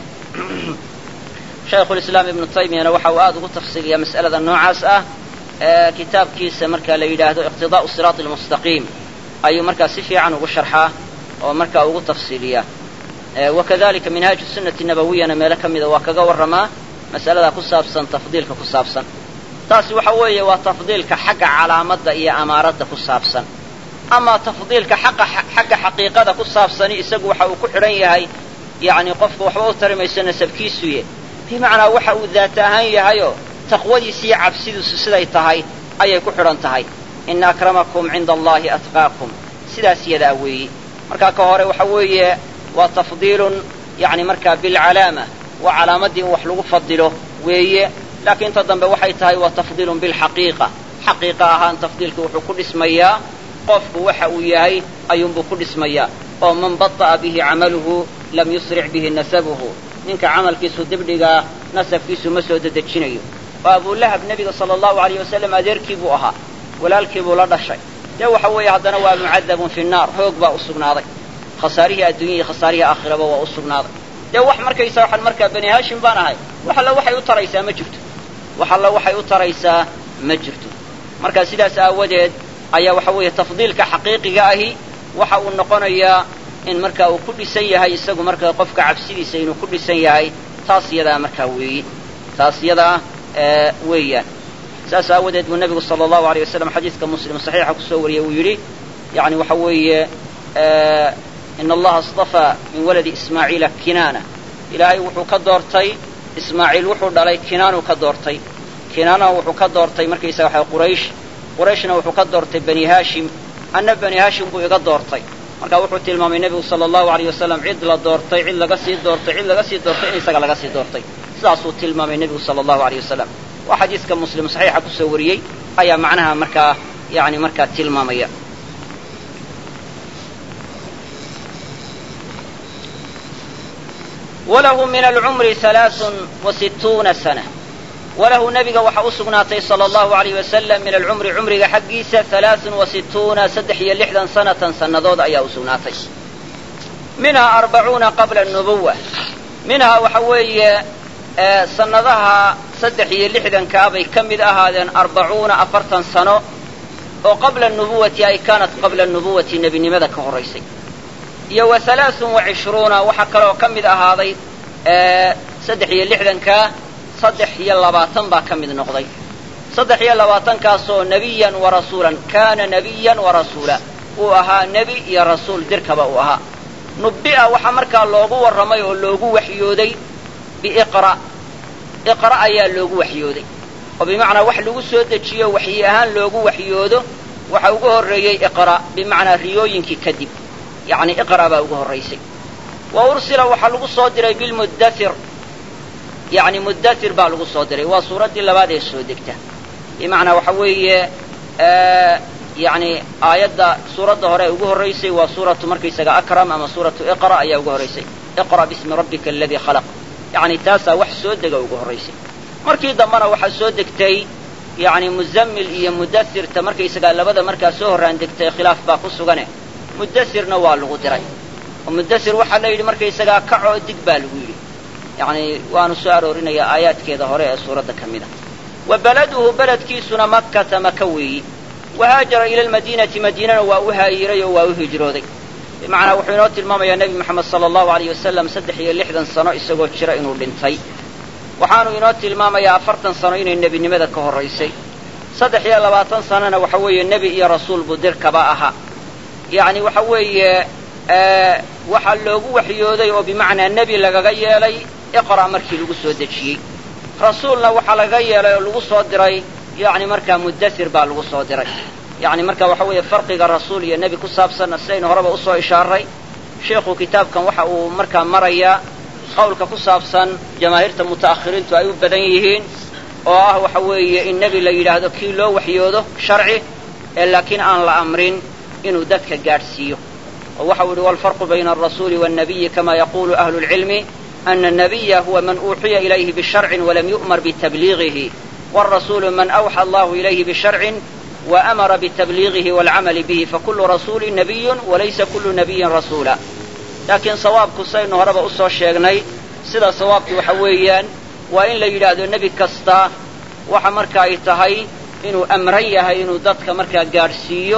shaykhulislaam ibnu taymiyana waxa uu aada ugu tafsiiliyaa mas'alada noocaas ah ee kitaabkiisa marka la yidhaahdo iqtidaa'u siraati almustaqiim ayuu markaa si fiican ugu sharxaa oo markaa ugu tafsiiliyaa wakadalika minhaaju sunnati nabawiyana meelo ka mida waa kaga warramaa mas'alada ku saabsan tafdiilka ku saabsan taasi waxa weeye waa tafdiilka xagga calaamadda iyo amaaradda ku saabsan ama tafdiilka xaqa xagga xaqiiqada ku saabsani isagu waxa uu ku xidhan yahay yacni qofka waxba u tari mayso nasabkiisuye bimacnaa waxa uu daata ahaan yahayoo taqwadiisa iyo cabsidiisu siday tahay ayay ku xidhan tahay ina akramakum cinda allahi atqaakum sidaas yadaa weeyi markaa ka hore waxa weeye waa tafdiilun yacni markaa bilcalaama waa calaamaddii in wax lagu fadilo weeye laakiin inta dambe waxay tahay waa tafdiilun bilxaqiiqa xaqiiqa ahaan tafdiilka wuxuu ku dhismayaa qofku waxa uu yahay ayuunbuu ku dhismayaa oo man bata'a bihi camaluhu lam yusric bihi nasabuhu ninka camalkiisu dibdhigaa nasabkiisu ma soo dedejinayo oo abulahab nebiga sala allahu alayh wasalam adeerkii buu ahaa walaalkii buu la dhashay dee waxa weeye haddana waa mucadabun fi nnaar hoog baa u sugnaaday khasaarihii adduunya iyo khasaarihii aakhiraba waa u sugnaaday dee wax markaysa waxaan markaa bani haashim baan ahay wax alla waxay u taraysaa ma jirto wax alla waxay u taraysaa ma jirto marka sidaas aawadeed ayaa waxa weeye tafdiilka xaqiiqiga ahi waxa uu noqonayaa in marka uu ku dhisan yahay isagu marka qofka cabsidiisa inuu ku dhisan yahay taas yadaa markaa weeyi taas yadaa weeyaan saas aawadeed buu nebigu sala allahu aleyh wasalam xadiiska muslim saxiixa kusoo wariyey uu yidhi yani waxa weeye ina allaha istafaa min waladi ismaaciila kinaana ilaahay wuxuu ka doortay ismaaciil wuxuu dhalay kinaanuu ka doortay kinaana wuxuu ka doortay markaysaga waxa quraysh qurayshna wuxuu ka doortay bani haashim anna bani haashim buu iga doortay marka wuxuu tilmaamay nebigu sala allahu alayh wasalam cid la doortay cid laga sii doortay cid laga sii doortay in isaga laga sii doortay sidaasuu tilmaamay nebigu sala allahu alayh wasalam waa xadiiska muslim saxiixa kusoo wariyey ayaa macnaha markaa yani markaa tilmaamaya walahu min alcumri alaaun wa situuna sana walahu nebiga waxaa u sugnaatay sala allahu alayh wasalam min alcumri cumriga xaggiisa alaaun wa situuna saddex iyo lixdan sanatan sannadood ayaa u sugnaatay minhaa arbacuuna qabla nubuwa minhaa waxa weeye sannadaha saddex iyo lixdankaa bay ka mid ahaadeen arbacuuna afartan sano oo qabla nubuwati ay kaanat qabla nubuwati nebinimada ka horraysay iyo wa alaaun wa cishruuna waxaa kaloo ka mid ahaaday saddex iyo lixdankaa saddex iyo labaatan baa ka mid noqday saddex iyo labaatankaasoo nebiyan wa rasuulan kaana nebiyan wa rasuula uu ahaa nebi iyo rasuul dirkaba uu ahaa nubbi'a waxaa markaa loogu warramay oo loogu waxyooday biiqra' iqra' ayaa loogu waxyooday oo bimacnaa wax lagu soo dejiyo waxyi ahaan loogu waxyoodo waxa ugu horreeyey iqra' bimacnaa riyooyinkii kadib yacni iqra' baa ugu horraysay wa ursila waxaa lagu soo diray bilmuddathir yacni muddathir baa lagu soo diray waa suuraddii labaad ee soo degta bimacnaa waxa weeye yacni aayadda suuradda hore ee ugu horraysay waa suuratu markaysaga akram ama suuratu iqra' ayaa ugu horraysay iqra' bismi rabbika aladii khalaq yacni taasaa wax soo dega ugu horraysay markii dambena waxaa soo degtay yacni muzammil iyo muddathirta markaysagaa labada markaa soo horraan degtay khilaaf baa ku sugane muddathirna waa lagu diray oo muddathir waxaa la yidhi markaysagaa kacoo dig baa lagu yidhi yacni waanu soo aroorinayaa aayaadkeeda hore ee suuradda ka mid a wa beladuhu beledkiisuna makkata maka weeyi wahaajara ila almadiinati madiinana waa u haayiray oo waa u hijrooday bimacnaa wuxuu inoo tilmaamayaa nebi moxamed sala allahu alayh wasalam saddex iyo lixdan sano isagoo jira inuu dhintay waxaanu inoo tilmaamayaa afartan sano inay nebinimada ka horraysay saddex iyo labaatan sanona waxa weeye nebi iyo rasuul buu dirkaba ahaa yacni waxa weeye waxaa loogu waxyooday oo bimacnaa nebi lagaga yeelay iqra' markii lagu soo dejiyey rasuulna waxaa lagaga yeelay oo lagu soo diray yacni markaa muddasir baa lagu soo diray yacni marka waxa weeye farqiga rasuul iyo nebi ku saabsanna sidaynu horeba usoo ishaaray sheikhu kitaabkan waxa uu markaa marayaa qawlka ku saabsan jamaahiirta muta'akhiriintu ay u badan yihiin oo ah waxa weeye in nebi la yidhaahdo kii loo waxyoodo sharci ee laakiin aan la amrin inuu dadka gaadhsiiyo oo waxau yidhi walfarqu bayna alrasuuli waannabiyi kama yaqulu ahlu lcilmi ana annabiya huwa man uuxiya ilayhi bisharcin walam yu'mar bitabliigihi waalrasuulu man awxa allahu ilayhi bisharcin waamara bitabliigihi waalcamali bihi fakulu rasuulin nabiyun walaysa kullu nabiyin rasuula laakiin sawaabku saynu horeba usoo sheegnay sida sawaabku waxa weeyaan waa in la yidhaahdo nebi kasta waxa marka ay tahay inuu amran yahay inuu dadka markaa gaadhsiiyo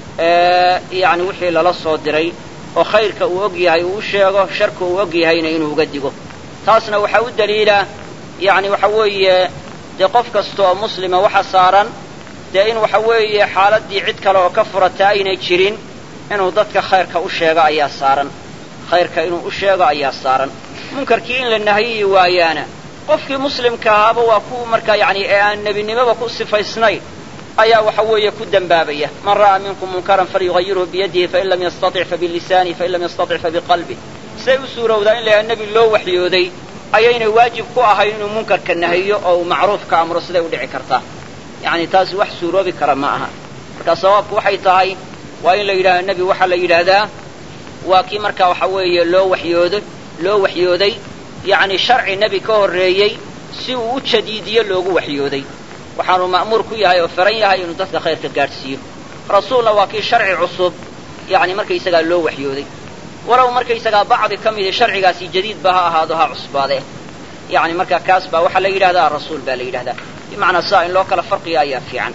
yani wixii lala soo diray oo khayrka uu og yahay uu u sheego sharka uu og yahayna inuu uga digo taasna waxaa u daliila yani waxa weeye dee qof kasta oo muslima waxa saaran dee in waxa weeye xaaladdii cid kale oo ka furata aynay jirin inuu dadka khayrka u sheego ayaa saaran khayrka inuu u sheego ayaa saaran munkarkii in la nahiyi waayaana qofkii muslimka ahaaba waa ku markaa yani ee aan nebinimoba ku sifaysnayn ayaa waxa weeye ku dembaabaya man ra'aa minkum munkaran falyugayirhu biyadihi fain lam yastatic fabilisaanihi fain lam yastatic fabiqalbih siday u suurowdaa in la yahay nebi loo waxyooday ayaynay waajib ku ahayn inuu munkarka nahiyo oo uu macruufka amro siday u dhici kartaa yacni taasi wax suuroobi kara ma aha marka sawaabku waxay tahay waa in la yidhahdo nebi waxaa la yidhaahdaa waa kii markaa waxa weeye loo waxyoodo loo waxyooday yacni sharci nebi ka horreeyey si uu u jadiidiyo loogu waxyooday waxaanu ma'muur ku yahay oo faran yahay inuu dadka khayrka gaadhsiiyo rasuulna waa kii sharci cusub yacni markaysagaa loo waxyooday walow markaysagaa bacdi ka midi sharcigaasi jadiidba ha ahaado ha cusbaadee yacni markaa kaas baa waxaa la yidhahdaa rasuul baa la yidhahdaa bimacnaa saa in loo kala farqiya ayaa fiican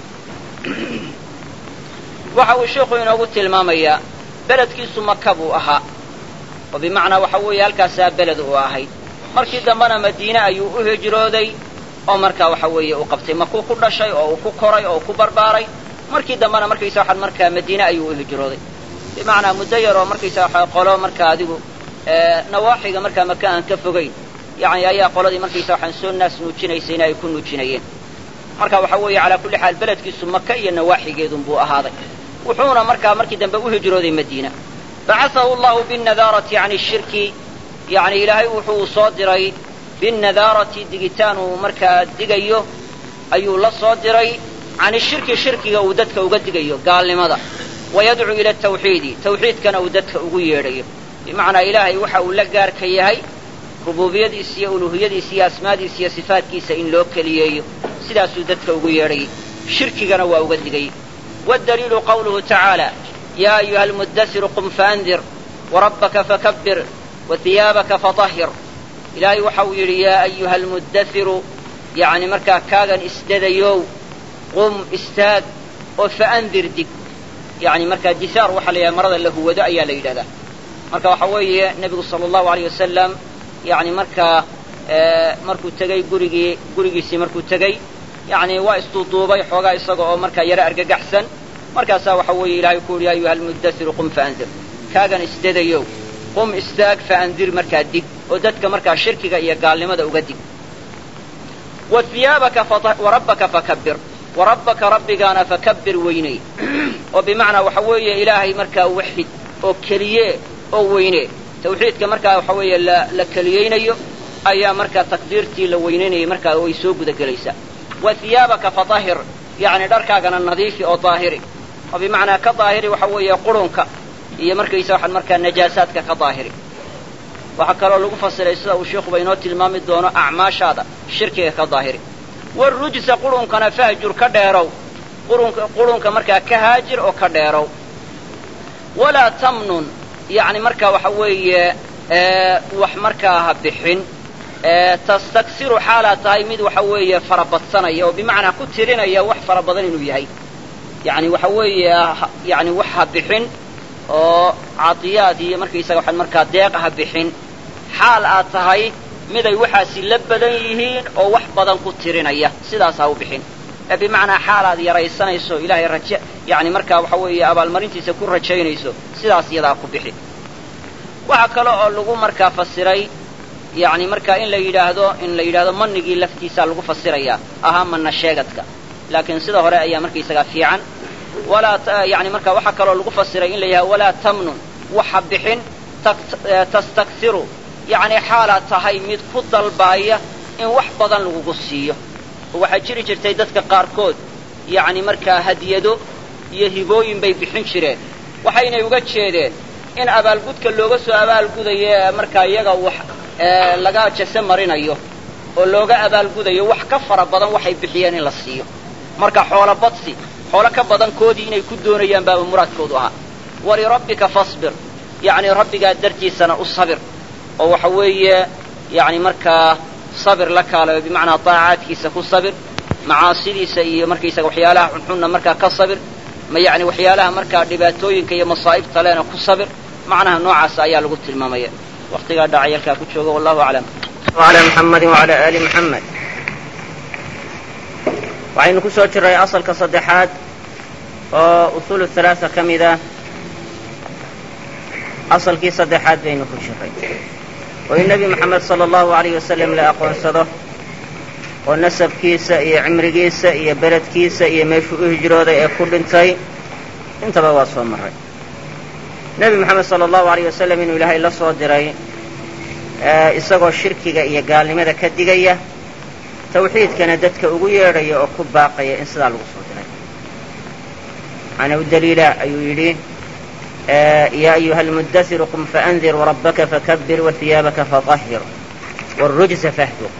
waxa uu sheikhu inoogu tilmaamayaa beledkiisu maka buu ahaa oo bimacnaa waxa weeye halkaasaa beled uu ahayd markii dambena madiine ayuu u hijrooday oo markaa waxa weeye uu qabtay makuu ku dhashay oo uu ku koray oo uu ku barbaaray markii dambena markaysa waxaan markaa madiine ayuu u hijrooday bimacnaa muddo yar oo markaysa waxa qolo markaa adigu nawaaxiga markaa maka aan ka fogayn yani ayaa qoladii markaysa waxaan soo naas nuujinaysayna ay ku nuujinayeen marka waxa weeye calaa kulli xaal beledkiisu maka iyo nawaaxigeedun buu ahaaday wuxuuna markaa markii dambe u hijrooday madiina bacaahu allahu binnadaarati can shirki yani ilaahay wuxuu soo diray binnadaarati digitaan uu markaa digayo ayuu la soo diray can ishirki shirkiga uu dadka uga digayo gaalnimada wayadcuu ila tawxiidi tawxiidkana uu dadka ugu yeedhayo bimacnaa ilaahay waxa uu la gaarka yahay rubuubiyadiisa iyo uluuhiyadiisa iyo asmaadiisa iyo sifaatkiisa in loo keliyeeyo sidaasuu dadka ugu yeedhayay shirkigana waa uga digay waddaliilu qawluhu tacaala yaa ayuha almuddasiru qum faandir warabbaka fakabbir wahiyaabaka fatahhir ilaahay waxa uu yidhi yaa ayuha almuddasiru yacni markaa kaagan isdadayow qum istaag oo faandir dig yani markaa disaar waxaa la yidhaha marada la huwado ayaa la yidhahdaa marka waxa weeye nebigu sala allahu aleyh wasalam yani markaa markuu tegey gurigii gurigiisii markuu tegey yani waa isduuduubay xoogaa isaga oo markaa yaro argagaxsan markaasaa waxa weeye ilahay ku yidhi ya ayuha almuddasiru qum faandir kaagan isdadayow qum istaag faandir markaa dig oo dadka markaa shirkiga iyo gaalnimada uga dig warabbaka fakabbir warabbaka rabbigaana fakabbir weyney oo bimacnaa waxa weeye ilaahay markaa waxid oo keliye oo weyne tawxiidka markaa waxa weeye la keliyeynayo ayaa markaa takbiirtii la weynaynayay markaa way soo guda gelaysaa wa hiyaabaka fatahir yacni dharkaagana nadiifi oo daahiri oo bimacnaa ka daahiri waxa weeye qurunka iyo markaysa waxaan markaa najaasaadka ka daahiri waxaa kaloo lagu fasiray sida uu sheikuba inoo tilmaami doono acmaashaada shirkiga ka daahiri warujsa qurunkana fahjur ka dheerow qurunka markaa ka haajir oo ka dheerow walaa tamnun yani markaa waxa weeye wax markaa ha bixin tastaksiru xaalaa tahay mid waxa weeye farabadsanaya oo bimacnaa ku tirinaya wax fara badan inuu yahay yani waxa weeye yani wax ha bixin oo cadiyaad iyo markaysaga waxaan markaa deeq ha bixin xaal aad tahay miday waxaasi la badan yihiin oo wax badan ku tirinaya sidaas ha u bixin ee bimacnaa xaal aad yaraysanayso ilaahay raje yacni markaa waxa weeye abaalmarintiisa ku rajaynayso sidaas iyadaa ku bixi waxaa kale oo lagu markaa fasiray yacni markaa in la yidhaahdo in la yidhahdo manigii laftiisaa lagu fasirayaa ahaa manna sheegadka laakiin sida hore ayaa markaysagaa fiican walaa yani marka waxaa kaloo lagu fasiray in la yidhahdo walaa tamnun waxa bixin tastaksiru yacni xaalaad tahay mid ku dalbaaya in wax badan lagugu siiyo oo waxaa jiri jirtay dadka qaarkood yacni markaa hadiyado iyo hibooyin bay bixin jireen waxaynay uga jeedeen in abaalgudka looga soo abaalgudayo ee markaa iyaga wax laga jase marinayo oo looga abaalgudayo wax ka fara badan waxay bixiyeen in la siiyo marka xoolo badsi xoolo ka badan koodii inay ku doonayaan baaba muraadkoodu ahaa walirabbika fasbir yacni rabbigaa dartiisana u sabir oo waxa weeye yacni markaa sabir la kaalayo bimacnaa daacaadkiisa ku sabir macaasidiisa iyo markaysaga waxyaalaha xunxunna markaa ka sabir ma yacni waxyaalaha markaa dhibaatooyinka iyo masaa'ibta lena ku sabir macnaha noocaas ayaa lagu tilmaamaya waktigaa dhacayalkaa ku jooga wallahu aclam وعلى محمد وعلى آل محمد waxaynu ku soo jiray asalka saddexaad oo usuul halaaa ka mid ah asalkii saddexaad baynu ku jiray oo in nebi moxamed sala allahu alayh wasalam la aqoonsado oo nasabkiisa iyo cimrigiisa iyo beledkiisa iyo meeshuu u hijrooday ee ku dhintay intaba waa soo maray nebi moxamed sala allahu alayh wasalam inuu ilaahay la soo diray isagoo shirkiga iyo gaalnimada ka digaya tawxiidkana dadka ugu yeedhaya oo ku baaqaya in sidaa lagu soo diray waxaana u daliila ayuu yidhi yaa ayuha almuddasiru qum faandir wrabbaka fakabir wahiyaabaka faطahir wاrujza fahdur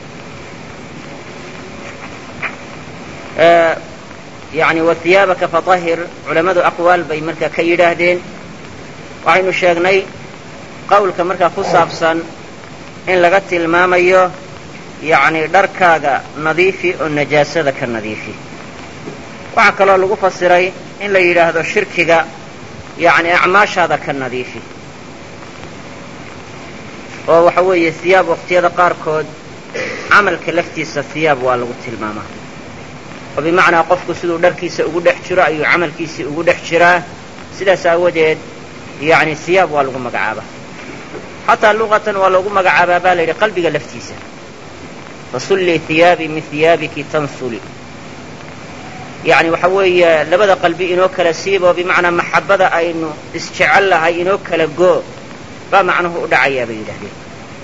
yani wahiyaabaka faطahir culammadu aqwaal bay markaa ka yidhaahdeen waxaynu sheegnay qawlka markaa ku saabsan in laga tilmaamayo yacni dharkaaga nadiifi oo najaasada ka nadiifi waxaa kaloo lagu fasiray in la yidhaahdo shirkiga yacni acmaashaada ka nadiifi oo waxa weeye hiyaab waqtiyada qaarkood camalka laftiisa hiyaab waa lagu tilmaamaa oo bimacnaa qofku siduu dharkiisa ugu dhex jiro ayuu camalkiisii ugu dhex jiraa sidaas aawadeed yacni hiyaab waa lagu magacaabaa xataa luqatan waa loogu magacaabaa baa la yidhi qalbiga laftiisa fasulli hiyaabi min hiyaabiki tansuli yacni waxa weeye labada qalbi inoo kala siiboo bimacnaa maxabbada aynu isjecel lahay inoo kala goo baa macnuhu u dhacayaa bay yidhahdeen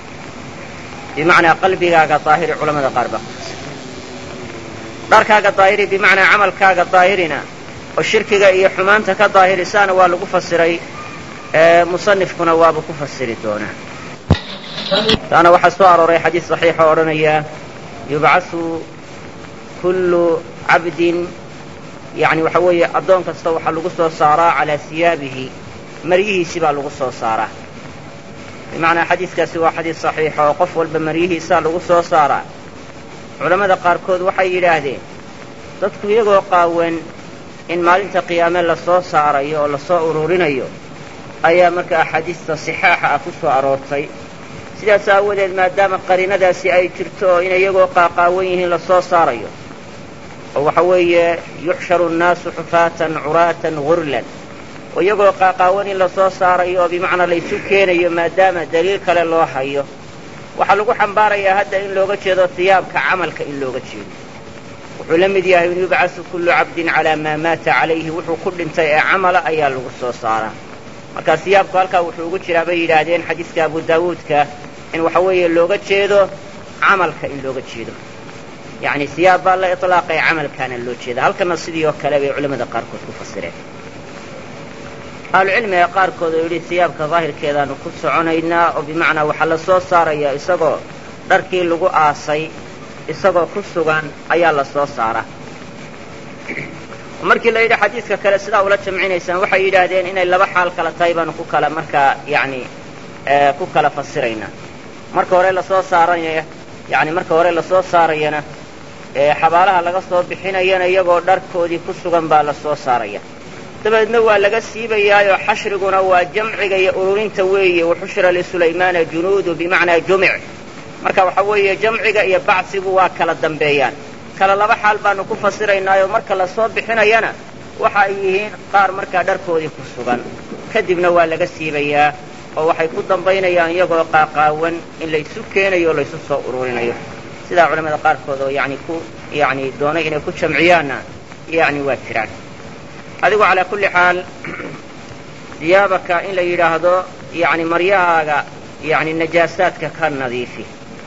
bimacnaa qalbigaaga daahiri culamada qaar baa kufasa dharkaaga daahiri bimacnaa camalkaaga daahirina oo shirkiga iyo xumaanta ka daahirisaana waa lagu fasiray musanifkuna waaba ku fasiri doonaa taana waxaa soo arooray xadiis saxiixa oo odhanaya yubcasu kullu cabdin yani waxa weeye addoon kasta waxaa lagu soo saaraa calaa siyaabihi maryihiisi baa lagu soo saaraa bimacnaa xadiiskaasi waa xadiis saxiixa oo qof walba maryihiisaa lagu soo saaraa culammada qaarkood waxay yidhaahdeen dadku iyagoo qaawan in maalinta qiyaame lasoo saarayo oo lasoo ururinayo ayaa marka axaadiista sixaaxa ah ku soo aroortay sidaas aawadeed maadaama qariinadaasi ay jirto oo in iyagoo qaaqaawan yihiin lasoo saarayo oo waxa weeye yuxsharu nnaasu xufaatan curaatan gurlan oo iyagoo qaaqaawan in lasoo saarayo oo bimacnaa laysu keenayo maadaama daliil kale loo hayo waxaa lagu xambaarayaa hadda in looga jeedo hiyaabka camalka in looga jeedo wuxuu la mid yahay in yubcasu kullu cabdin calaa maa maata calayhi wuxuu ku dhintay ee camala ayaa lagu soo saaraa markaa siyaabku halkaa wuxuu ugu jiraa bay yidhaahdeen xadiiska abu daawuudka in waxa weeye looga jeedo camalka in looga jeedo yacni siyaab baa la iطlaaqay camalkaana loo jeeda halkana sidii oo kale bay culamada qaarkood ku fasireen ahlucilmiga qaarkood oo yidhi siyaabka daahirkeedaanu ku soconaynaa oo bimacnaa waxaa la soo saaraya isagoo dharkii lagu aasay isagoo ku sugan ayaa la soo saaraa markii la yidhi xadiidka kale sidaa ula jamcinaysaan waxay yidhaahdeen inay laba xaal kala tahay baanu ku kala markaa yani ku kala fasiraynaa marka hore lasoo saaraya yani marka hore lasoo saarayana xabaalaha laga soo bixinayana iyagoo dharkoodii ku sugan baa la soo saaraya dabeedna waa laga siibayaayoo xashriguna waa jamciga iyo ururinta weeye waxushira lisulaymaana junuudu bimacnaa jumic marka waxa weeye jamciga iyo bacsigu waa kala dambeeyaan kala laba xaal baanu ku fasiraynaayoo marka la soo bixinayana waxa ay yihiin qaar markaa dharkoodii ku sugan kadibna waa laga siibayaa oo waxay ku dambaynayaan iyagoo qaaqaawan in laysu keenayo o laysu soo ururinayo sidaa culamada qaarkood oo yani ku yani doonay inay ku jamciyaanna yani waa jiraan adigu calaa kulli xaal diyaabaka in la yidhaahdo yani maryahaaga yani najaasaadka ka nadiifi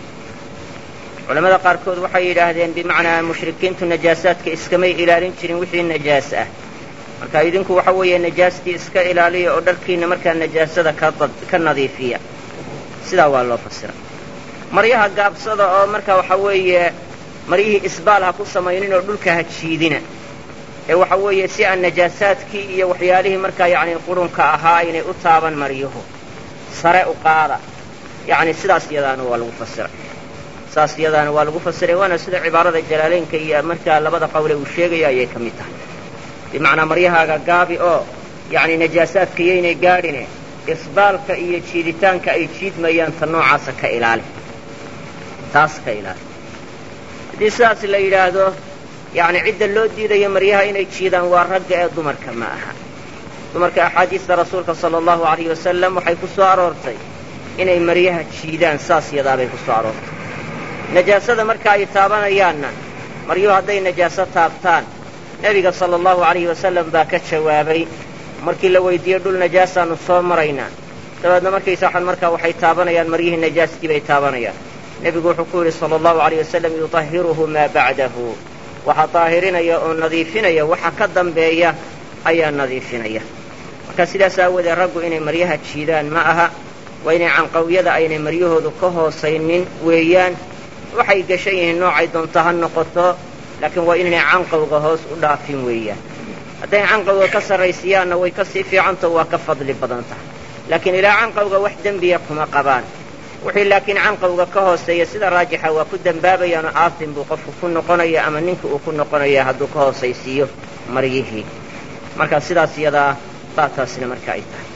culamada qaarkood waxay yidhaahdeen bimacnaa mushrikiintu najaasaadka iskamay ilaalin jirin wixii najaas ah marka idinku waxa weeye najaastii iska ilaaliya oo dharkiina markaa najaasada ka nadiifiya sidaa waa loo fasira maryaha gaabsada oo marka waxa weeye maryihii isbaal ha ku samaynin oo dhulka ha jiidina ee waxa weeye si aan najaasaadkii iyo waxyaalihii markaa yacni qurunka ahaa aynay u taaban maryuhu sare u qaada yacni sidaas iyadaana waa lagu fasiray saas iyadaana waa lagu fasiray waana sida cibaarada jalaalaynka iyo markaa labada qowle uu sheegaya ayay ka mid tahay bimacnaa maryahaaga gaabi oo yacni najaasaadka yaynay gaadhine isbaalka iyo jiiditaanka ay jiidmayaan ta noocaasa ka ilaali taas ka ilaali haddii sidaas la yidhaahdo yacni cidda loo diidayo maryaha inay jiidaan waa ragga ee dumarka ma aha dumarka axaadiista rasuulka sala allahu alayh wasalam waxay ku soo aroortay inay maryaha jiidaan saas yadaabay ku soo aroortay najaasada marka ay taabanayaanna maryuhu hadday najaaso taabtaan nebiga sala allahu alayhi wasalam baa ka jawaabay markii la weydiiyey dhul najaasaannu soo maraynaa dabeedna markaysa waxan markaa waxay taabanayaan maryihii najaaskii bay taabanayaan nebigu wuxuu ku yidhi sala allahu alayh wasalam yuطahiruhu maa bacdahu waxaa daahirinaya oo nadiifinaya waxa ka dambeeya ayaa nadiifinaya marka sidaas aawoodee raggu inay maryaha jiidaan ma aha waa inay canqawyada aynay maryahoodu ka hoosaynin weeyaan waxay gashan yihiin noocay doonto ha noqoto laakiin waa inaynay canqawga hoos u dhaafin weeyaan hadday canqawga ka sarraysiyaanna way ka sii fiicantao waa ka fadli badan tahay laakiin ilaa canqawga wax dembiya kuma qabaan wixii laakiin canqawga ka hooseeya sida raajixa waa ku dembaabayaanoo aatin buu qofku ku noqonaya ama ninka uu ku noqonaya hadduu ka hoosaysiiyo maryihii marka sidaas iyadaa baa taasina marka ay tahay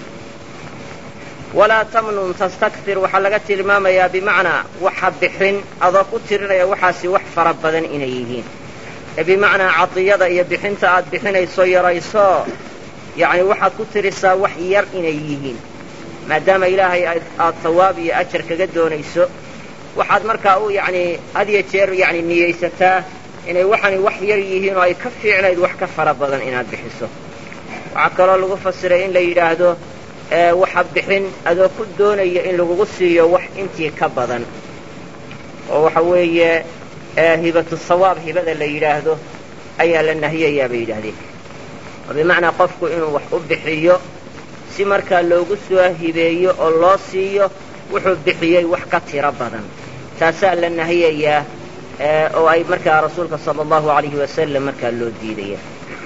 walaa tamnun tastakfir waxaa laga tilmaamayaa bimacnaa waxa bixin adoo ku tirinaya waxaasi wax fara badan inay yihiin ee bimacnaa cadiyada iyo bixinta aad bixinayso yarayso yacni waxaad ku tirisaa wax yar inay yihiin maadaama ilaahay aad tawaab iyo ajar kaga doonayso waxaad markaa u yacni had iyo jeer yacni niyaysataa inay waxani wax yar yihiin oo ay ka fiicnayd wax ka fara badan inaad bixiso waxaa kaloo lagu fasiray in la yidhaahdo waxa bixin adoo ku doonaya in lagugu siiyo wax intii ka badan oo waxa weeye hibatu sawaab hibada la yidhaahdo ayaa la nahiyayaa bay yidhaahdeen oo bimacnaa qofku inuu wax u bixiyo si markaa loogu soo hibeeyo oo loo siiyo wuxuu bixiyey wax ka tiro badan taasaa la nahiyayaa oo ay markaa rasuulka sala allahu alayhi wasalam markaa loo diidaya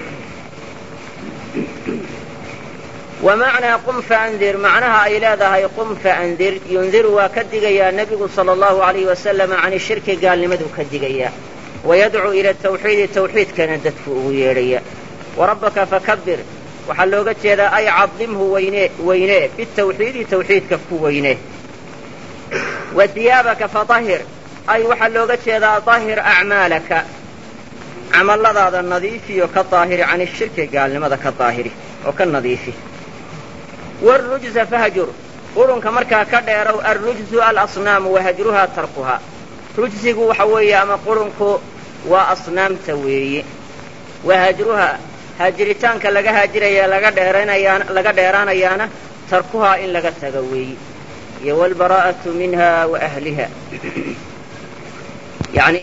wa macnaa qum faandir macnaha ay leedahay qum faandir yundiru waa ka digayaa nebigu sala allahu alayhi wasalam can shirki gaalnimaduu ka digayaa wayadcuu ila tawxiidi tawxiidkana dadku ugu yeedhaya warabbaka fakabir waxaa looga jeedaa ay cadimhu weyne weynee bitawxiidi tawxiidka ku weyne wa diyaabaka faahir ay waxaa looga jeedaa dahir acmaalaka camalladaada nadiifiyo ka daahiri can ishirki gaalnimada ka daahiri oo ka nadiifi wاrujza fahjur qurunka markaa ka dheerow alrujzu alasnaamu wahajruhaa tarkuhaa rujsigu waxa weeye ama qurunku waa asnaamta weeye wahajruhaa haajiritaanka laga haajiraya laga dheeranayaan laga dheeraanayaana tarkuhaa in laga tago weeye iyo wاlbaraa'aةu minha wa ahliha yani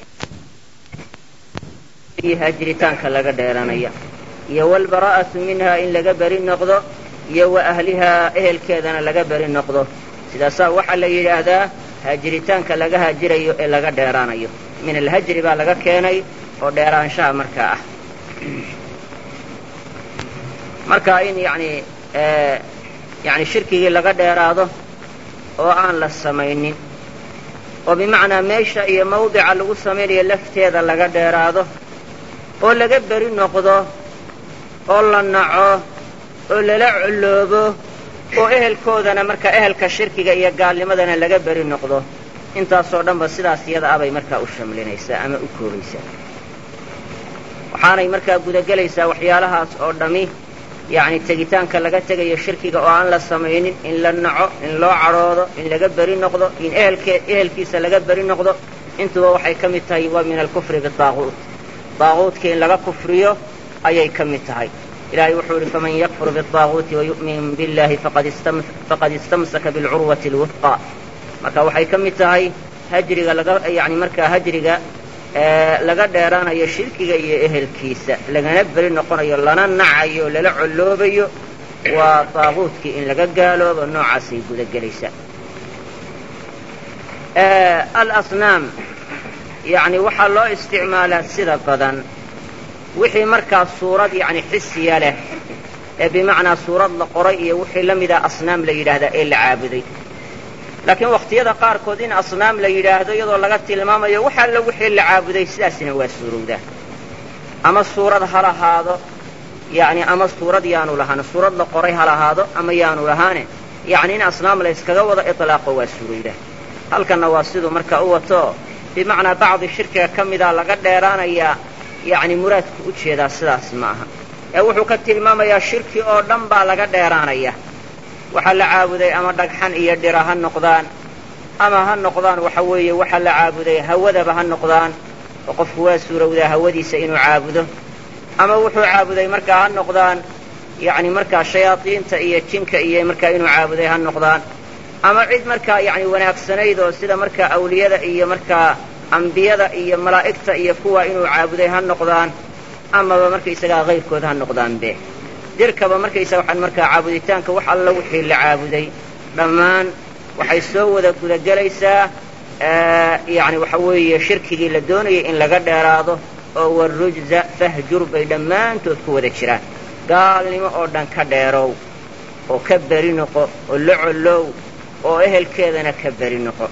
haajiritaanka laga dheeranaya iyo wاlbaraa'aةu minha in laga beri noqdo iyo wa ahlihaa ehelkeedana laga beri noqdo sidaasaa waxaa la yidhaahdaa haajiritaanka laga haajirayo ee laga dheeraanayo min alhajri baa laga keenay oo dheeraanshaha markaa ah marka in yani yani shirkigii laga dheeraado oo aan la samaynin oo bimacnaa meesha iyo mawdica lagu samaynayo lafteeda laga dheeraado oo laga beri noqdo oo la naco oo lala colloobo oo ehelkoodana marka ehelka shirkiga iyo gaalnimadana laga beri noqdo intaasoo dhanba sidaas iyada abay markaa u shamlinaysaa ama u koobaysaa waxaanay markaa gudagelaysaa waxyaalahaas oo dhammi yacni tegitaanka laga tegayo shirkiga oo aan la samaynin in la naco in loo cadhoodo in laga beri noqdo in ehelkee ehelkiisa laga beri noqdo intuba waxay ka mid tahay waa min alkufri bitaaquut daaquutka in laga kufriyo ayay ka mid tahay ilahay wuxuu idhi faman yakfur biطaaguuti wayu'min biاllahi faqad istamsaka biاlcurwati اlwufqa marka waxay ka mid tahay hajriga laga yani markaa hajriga laga dheeraanayo shirkiga iyo ehelkiisa lagana beri noqonayo lana nacayo lala colloobayo waa daaquutkii in laga gaaloobo noocaasay gudagelaysaa alasnaam yani waxaa loo isticmaalaa sida badan wixii markaa suurad yani xisiya leh ee bimacnaa suurad la qoray iyo wixii la mida asnaam la yidhaahdaa ee la caabuday laakiin wakhtiyada qaarkood in asnaam la yidhaahdo iyadoo laga tilmaamayo wax alla wixii la caabuday sidaasina waa suurowdaa ama suurad ha lahaado yani ama suurad yaanu lahaan suurad la qoray ha lahaado ama yaanu lahaane yani in asnaam la yskaga wada iطlaaqo waa suurowdaa halkanna waa siduu marka u wato bimacnaa bacdi shirkiga ka mida laga dheeraanayaa yani muraadku u jeedaa sidaas ma aha ee wuxuu ka tilmaamayaa shirki oo dhan baa laga dheeraanaya waxaa la caabuday ama dhagxan iyo dhira ha noqdaan ama ha noqdaan waxa weeye waxaa la caabuday hawadaba ha noqdaan oo qofku waa suurowdaa hawadiisa inuu caabudo ama wuxuu caabuday markaa ha noqdaan yani markaa shayaadiinta iyo jinka iyo markaa inuu caabuday ha noqdaan ama cid markaa yani wanaagsanayd oo sida markaa awliyada iyo markaa ambiyada iyo malaa'igta iyo kuwa inuu caabuday ha noqdaan amaba markaysagaa kayrkood ha noqdaanbe dirkaba markaysaga waxaan markaa caabuditaanka wax alla wixii la caabuday dhammaan waxay soo wada gudagelaysaa yani waxa weeye shirkigii la doonayay in laga dheeraado oo warujza fahjur bay dhammaantood ku wada jiraan gaalnimo oo dhan ka dheerow oo ka beri noqo oo la collow oo ehelkeedana ka beri noqo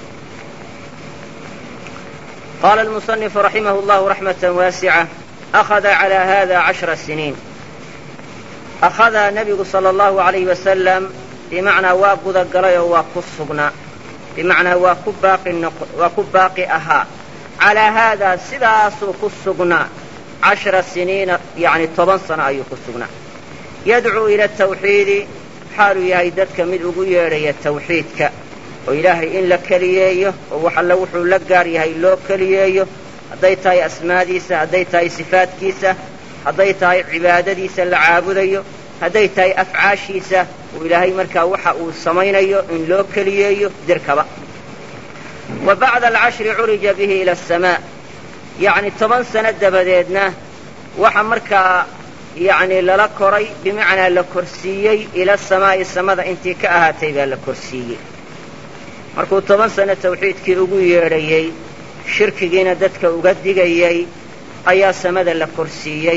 qaala almusanifu raximahu llahu raxmata waasica akhada calaa hada cashra siniin akhadaa nebigu sala allahu alayhi wasalam bimacnaa waa gudagalay oo waa ku sugnaa bimacnaa waa ku baaqi waa ku baaqi ahaa calaa haadaa sidaasuu ku sugnaa cashra siniina yani toban sano ayuu ku sugnaa yadcuu ila tawxiidi xaaluu yahay dadka mid ugu yeedhaya tawxiidka oo ilaahay in la keliyeeyo oo wax alla wuxuu la gaar yahay loo keliyeeyo hadday tahay asmaadiisa hadday tahay sifaadkiisa hadday tahay cibaadadiisa la caabudayo hadday tahay afcaashiisa uu ilaahay markaa waxa uu samaynayo in loo keliyeeyo dirkaba wa bacda alcashri curija bihi ila asamaa yacni toban sano dabadeedna waxa markaa yacni lala koray bimacnaa la korsiiyey ila samaa'i samada intii ka ahaatay baa la korsiiyey markuu toban sano tawxiidkii ugu yeedhayey shirkigiina dadka uga digayey ayaa samada la korsiiyey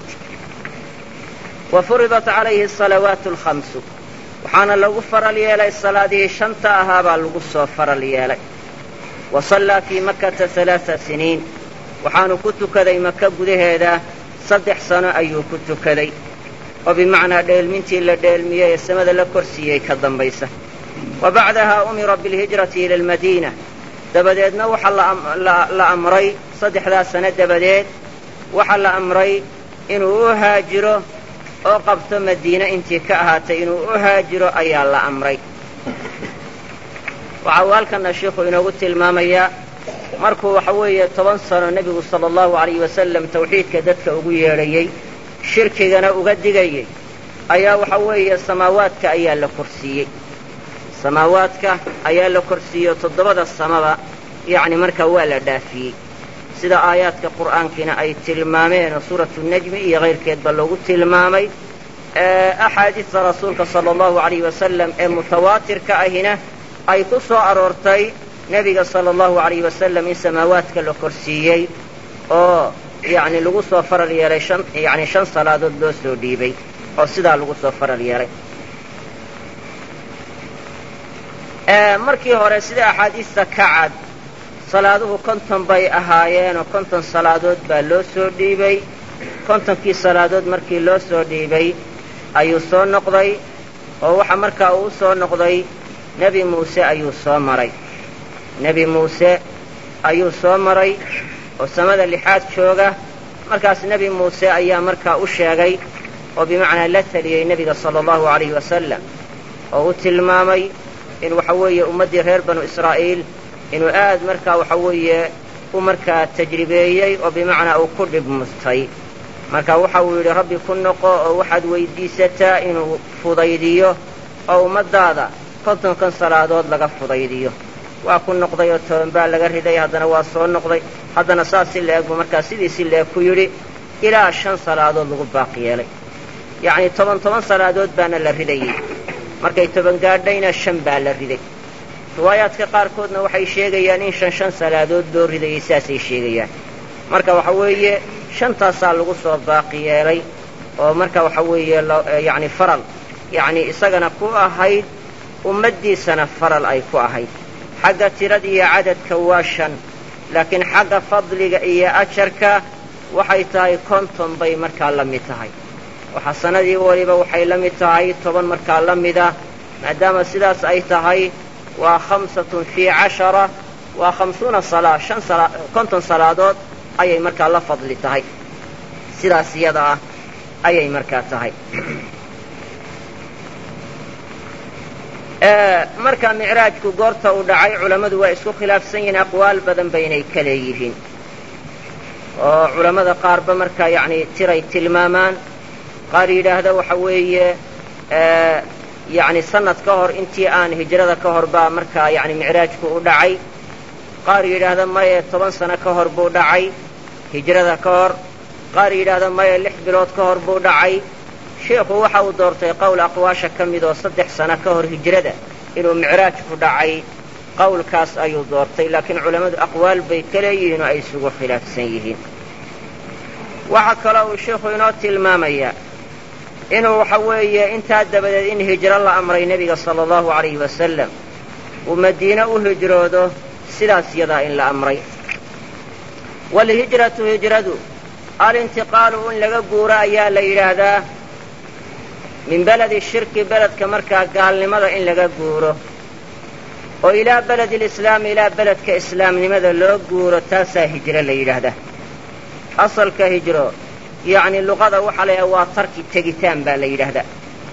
wa furidat calayhi asalawaatu alkhamsu waxaana lagu faral yeelay salaadihii shanta ahaa baa lagu soo faral yeelay wa sallaa fii makkata alaaa siniin waxaanu ku tukaday maka gudaheeda saddex sano ayuu ku tukaday oo bimacnaa dheelmintii la dheelmiyey ee samada la korsiiyey ka dambaysa wa bacdaha umira bilhijrati ila almadiina dabadeedna waxaa la amray saddexdaa sano dabadeed waxaa la amray inuu u haajiro oo qabto madiine intii ka ahaatay inuu u haajiro ayaa la amray waxa uu halkana sheikhu inoogu tilmaamayaa markuu waxa weeye toban sano nebigu sala allahu alayhi wasalam tawxiidka dadka ugu yeedhayey shirkigana uga digayey ayaa waxa weeye samaawaadka ayaa la korsiiyey samaawaadka ayaa la korsiiyey oo toddobada samaba yacni markaa waa la dhaafiyey sida aayaadka qur'aankiina ay tilmaameen oo suuratu najmi iyo kayrkeedba loogu tilmaamay axaadiista rasuulka sala allahu alayhi wasalam ee mutawaatirka ahina ay ku soo aroortay nebiga sala allahu alayhi wasalam in samaawaadka la korsiiyey oo yacni lagu soo faral yeelay shan yacni shan salaadood loo soo dhiibay oo sidaa lagu soo faral yeelay markii hore sida axaadiista ka cad salaaduhu konton bay ahaayeen oo konton salaadood baa loo soo dhiibay kontonkii salaadood markii loo soo dhiibay ayuu soo noqday oo waxa markaa uu soo noqday nebi muuse ayuu soo maray nebi muuse ayuu soo maray oo samada lixaad jooga markaas nebi muuse ayaa markaa u sheegay oo bimacnaa la teliyey nebiga sala allahu alayhi wasalam oo u tilmaamay in waxa weeye ummaddii reer banu israa'iil inuu aad markaa waxa weeye u markaa tajribeeyey oo bimacnaa uu ku dhib mustay marka waxa uu yidhi rabbi ku noqo oo waxaad weyddiisataa inuu fudaydiyo oo ummaddaada kontonkan salaadood laga fudaydiyo waa ku noqday oo toban baa laga riday haddana waa soo noqday haddana saas si la-eg buu markaa sidii si la-eg ku yidhi ilaa shan salaadood lagu baaqi yeelay yacnii toban toban salaadood baana la ridayey markay toban gaadhayna shan baa la riday riwaayaadka qaarkoodna waxay sheegayaan in shan shan salaadood loo ridayey saasay sheegayaan marka waxa weeye shantaasaa lagu soo baaqi yeelay oo marka waxa weeye yacni faral yacnii isagana ku ahayd ummaddiisana faral ay ku ahayd xagga tirada iyo cadadka waa shan laakiin xagga fadliga iyo ajarka waxay tahay konton bay markaa la mid tahay oo xasanadii weliba waxay la mid tahay toban markaa la mida maadaama sidaas ay tahay waa khamsatun fii cashara waa khamsuuna salaa shan sala konton salaadood ayay markaa la fadli tahay sidaas iyada ah ayay markaa tahay marka micraajku goorta uu dhacay culammadu waa isku khilaafsan yihiin aqwaal badan baynay ka leeyihiin oo culammada qaarba markaa yacni tiray tilmaamaan qaar yidhaahda waxa weeye yacni sanad ka hor intii aan hijrada ka hor baa markaa yacni micraajku u dhacay qaar yidhaahda maye toban sano ka hor buu dhacay hijrada ka hor qaar yidhaahda maye lix bilood ka hor buu dhacay sheikhu waxa uu doortay qowl aqwaasha ka mid oo saddex sano ka hor hijrada inuu micraajku dhacay qowlkaas ayuu doortay laakiin culammadu aqwaal bay ka leeyihiin oo ay isugu khilaafsan yihiin waxaa kaloo uu sheikhu inoo tilmaamayaa inuu waxa weeye intaa dabadeed in hijro la amray nebiga sala allahu alayhi wasalam uu madiine u hijroodo sidaas yadaa in la amray waalhijratu hijradu alintiqaalu in laga guuro ayaa la yidhaahdaa min beledi shirki beledka markaa gaalnimada in laga guuro oo ilaa beledi lislaami ilaa beledka islaamnimada loo guuro taasaa hijro la yidhaahdaa asalka hijro yacni luqada waxaa la yidhaha waa tarki tegitaan baa la yidhaahdaa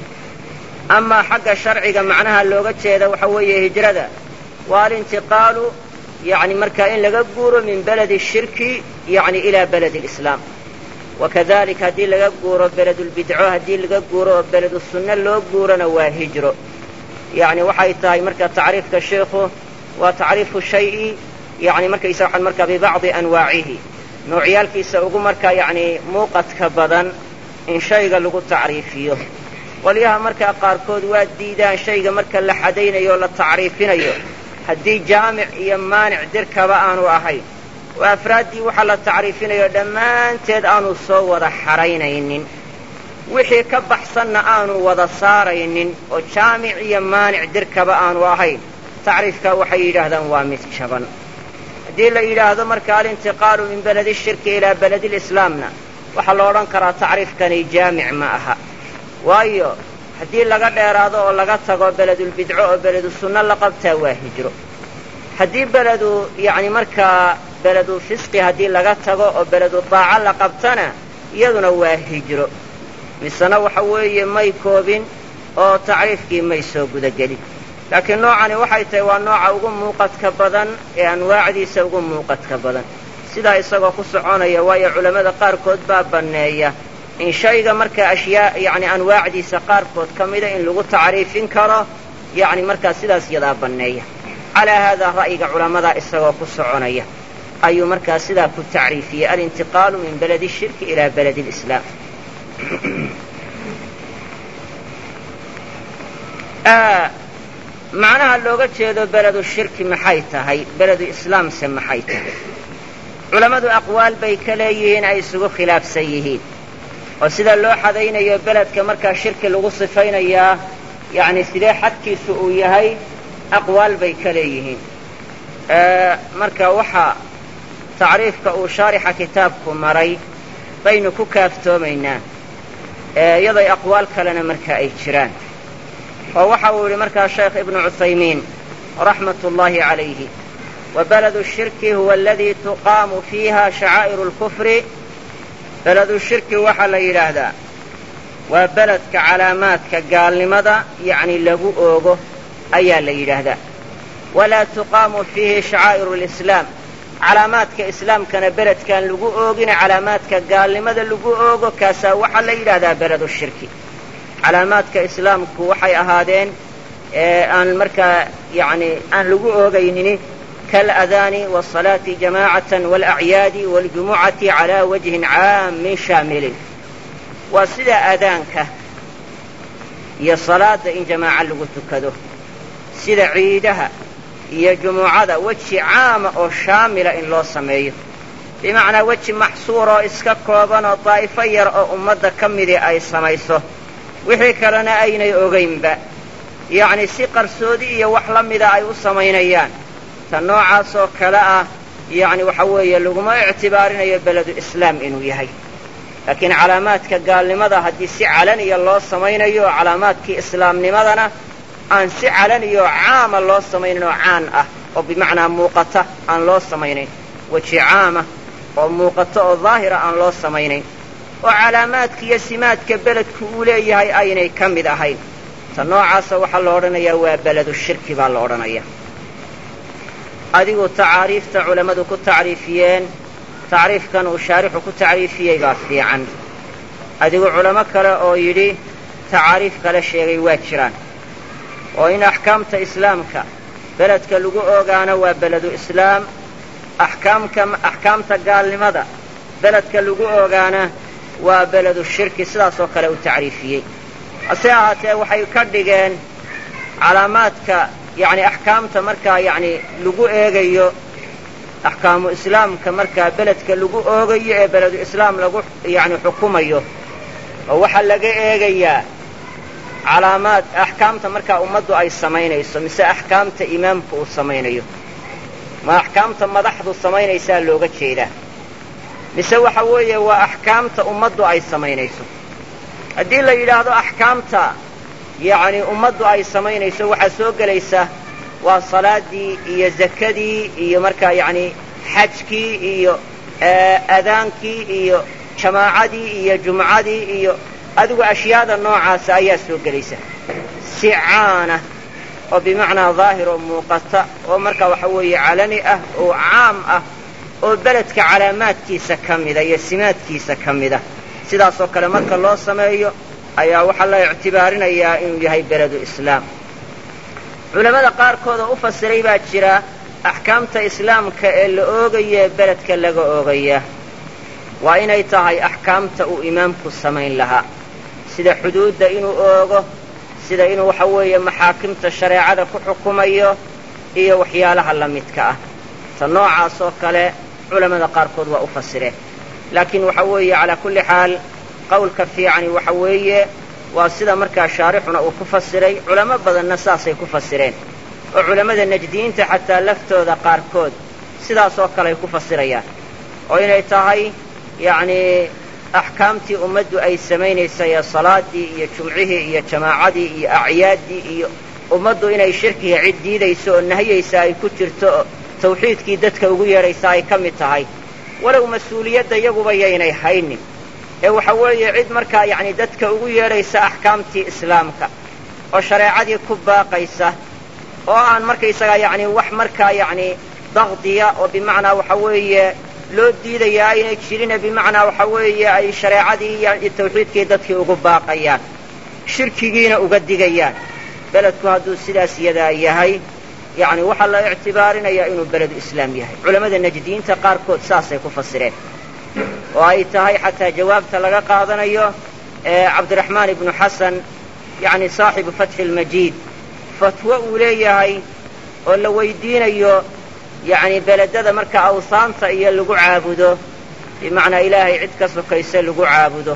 amaa xagga sharciga macnaha looga jeeda waxa weeye hijrada waa alintiqaalu yacni markaa in laga guuro min beledi shirki yacni ilaa beledi lislaam wakadalik haddii laga guuro beledulbidco haddii laga guuro oo beledu sunno loo guurona waa hijro yacni waxay tahay marka tacriifka sheikhu waa tacriifu shayi yani markaysa waxaan markaa bibacdi anwaacihi noocyaalkiisa ugu markaa yacni muuqadka badan in shayga lagu tacriifiyo qolyaha markaa qaarkood waa diidaan shayga marka la xadaynayo o la tacriifinayo haddii jaamic iyo maanic dirkaba aanu ahayn oo afraaddii waxaa la tacriifinayo dhammaanteed aanu soo wada xaraynaynin wixii ka baxsanna aanu wada saaraynin oo jaamic iyo maanic dirkaba aanu ahayn tacriifkaa waxay yidhaahdaan waa mid jaban haddii la yidhaahdo marka alintiqaalu min beledi shirki ilaa beledilislaamna waxaa la odhan karaa tacriifkani jaamic ma aha waayo haddii laga dheeraado oo laga tago beledulbidco oo beledu sunno la qabtaa waa hijro haddii beledu yacni markaa beledu fisqi haddii laga tago oo beledu daaco la qabtana iyaduna waa hijro misena waxa weeye may koobin oo tacriifkii may soo gudagelin laakiin noocani waxay tahay waa nooca ugu muuqadka badan ee anwaacdiisa ugu muuqadka badan sidaa isagoo ku soconaya waayo culammada qaarkood baa banneeya in shayga markaa ashyaa yacni anwaacdiisa qaarkood ka mida in lagu tacriifin karo yacni markaa sidaas yadaa banneeya calaa haadaa ra'yiga culammadaa isagoo ku soconaya ayuu markaa sidaa ku tacriifiyey alintiqaalu min beledi shirki ilaa beledi lislaam macnaha looga jeedo beledu shirki maxay tahay beledu islaamse maxay tahay culammadu aqwaal bay ka leeyihiin ay isugu khilaafsan yihiin oo sida loo xadaynayo beledka markaa shirki lagu sifaynayaa yacni sidee xadkiisu uu yahay aqwaal bay ka leeyihiin marka waxaa tacriifka uu shaarixa kitaabku maray baynu ku kaaftoomaynaa iyaday aqwaal kalena marka ay jiraan oo waxa uu yidhi markaa sheekh ibnu cuthaymiin raxmat ullaahi calayhi wa baladu shirki huwa aladii tuqaamu fiiha shacaa'iru lkufri beladu shirki waxaa la yidhaahdaa waa beledka calaamaadka gaalnimada yacni lagu oogo ayaa la yidhaahdaa walaa tuqaamu fiihi shacaa'iru lislaam calaamaadka islaamkana beledkaan lagu oogina calaamaadka gaalnimada lagu oogo kaasaa waxaa la yidhaahdaa beledu shirki calaamaadka islaamku waxay ahaadeen aan markaa yani aan lagu oogaynini kaalaadaani waasalaati jamaacatan waalacyaadi waاljumucati calaa wajhin caamin shaamilin waa sida aadaanka iyo salaada in jamaaco lagu tukado sida ciidaha iyo jumucada weji caama oo shaamila in loo sameeyo bimacnaa weji maxsuur oo iska kooban oo daa'ifo yar oo ummadda ka midii ay samayso wixii kalena aynay ogaynba yacni si qarsoodi iyo wax la mida ay u samaynayaan ta noocaas oo kale ah yacni waxa weeye laguma ictibaarinayo beledu islaam inuu yahay laakiin calaamaadka gaalnimada haddii si calaniya loo samaynayo calaamaadkii islaamnimadana aan si calaniyo caama loo samaynin oo caan ah oo bimacnaa muuqata aan loo samaynayn weji caama oo muuqato oo daahira aan loo samaynayn oo calaamaadka iyo simaadka beledku uu leeyahay aynay ka mid ahayn ta noocaasa waxaa la odhanayaa waa beledu shirki baa la odhanayaa adigu tacaariifta culammadu ku tacriifiyeen tacriifkan uu shaarixu ku tacriifiyey baa fiican adigu culamo kale oo yidhi tacaariif kale sheegay waa jiraan oo in axkaamta islaamka beledka lagu oogaana waa beledu islaam axkaamka axkaamta gaalnimada beledka lagu oogaana waa beledu shirki sidaasoo kale uu tacriifiyey hase ahaatee waxay ka dhigeen calaamaadka yacni axkaamta markaa yacni lagu eegayo axkaamu islaamka markaa beledka lagu oogayo ee beledu islaam lagu yacni xukumayo oo waxaa laga eegayaa calaamaad axkaamta markaa ummaddu ay samaynayso mise axkaamta imaamku uu samaynayo ma axkaamta madaxdu samaynaysaa looga jeedaa mise waxa weeye waa axkaamta ummaddu ay samaynayso haddii la yidhaahdo axkaamta yacni ummaddu ay samaynayso waxaa soo gelaysa waa salaaddii iyo zakadii iyo markaa yacni xajkii iyo adaankii iyo jamaacadii iyo jumcadii iyo adigu ashyaada noocaasa ayaa soo gelaysa si caana oo bimacnaa daahir oo muuqata oo markaa waxa weeye calani ah oo caam ah oo beledka calaamaadkiisa ka mida iyo simaadkiisa ka mida sidaasoo kale marka loo sameeyo ayaa waxaa la ictibaarinayaa inuu yahay beledu islaam culammada qaarkood oo u fasiray baa jira axkaamta islaamka ee la oogayo ee beledka laga oogaya waa inay tahay axkaamta uu imaamku samayn lahaa sida xuduudda inuu oogo sida inuu waxa weeye maxaakimta shareecada ku xukumayo iyo waxyaalaha la midka ah ta noocaas oo kale culammada qaarkood waa u fasireen laakiin waxa weeye calaa kulli xaal qawlka fiicani waxa weeye waa sida markaa shaarixuna uu ku fasiray culamo badanna saasay ku fasireen oo culammada najdiyiinta xataa laftooda qaarkood sidaasoo kale ay ku fasirayaan oo inay tahay yacnii axkaamtii ummaddu ay samaynaysay ee salaaddii iyo jumcihii iyo jamaacadii iyo acyaaddii iyo ummaddu inay shirkiga cid diidayso oo nahiyaysa ay ku jirto oo tawxiidkii dadka ugu yeedhaysa ay ka mid tahay walow mas-uuliyadda iyaguba yaynay haynin ee waxa weeye cid markaa yacni dadka ugu yeedhaysa axkaamtii islaamka oo shareecadii ku baaqaysa oo aan markaysagaa yacni wax markaa yacni daqdiya oo bimacnaa waxa weeye loo diidayaa aynay jirine bimacnaa waxa weeye ay shareecadii iyo tawxiidkii dadkii ugu baaqayaan shirkigiina uga digayaan beledku hadduu sidaas yadaa yahay yacni waxaa la ictibaarinayaa inuu beledu islaam yahay culammada najdiyiinta qaarkood saasay ku fasireen oo ay tahay xataa jawaabta laga qaadanayo ee cabdiraxmaan ibnu xasan yacni saaxibu fatxi almajiid fatwo uu leeyahay oo la weydiinayo yacni beledada marka awsaanta iyo lagu caabudo bimacnaa ilaahay cid ka sokaysa lagu caabudo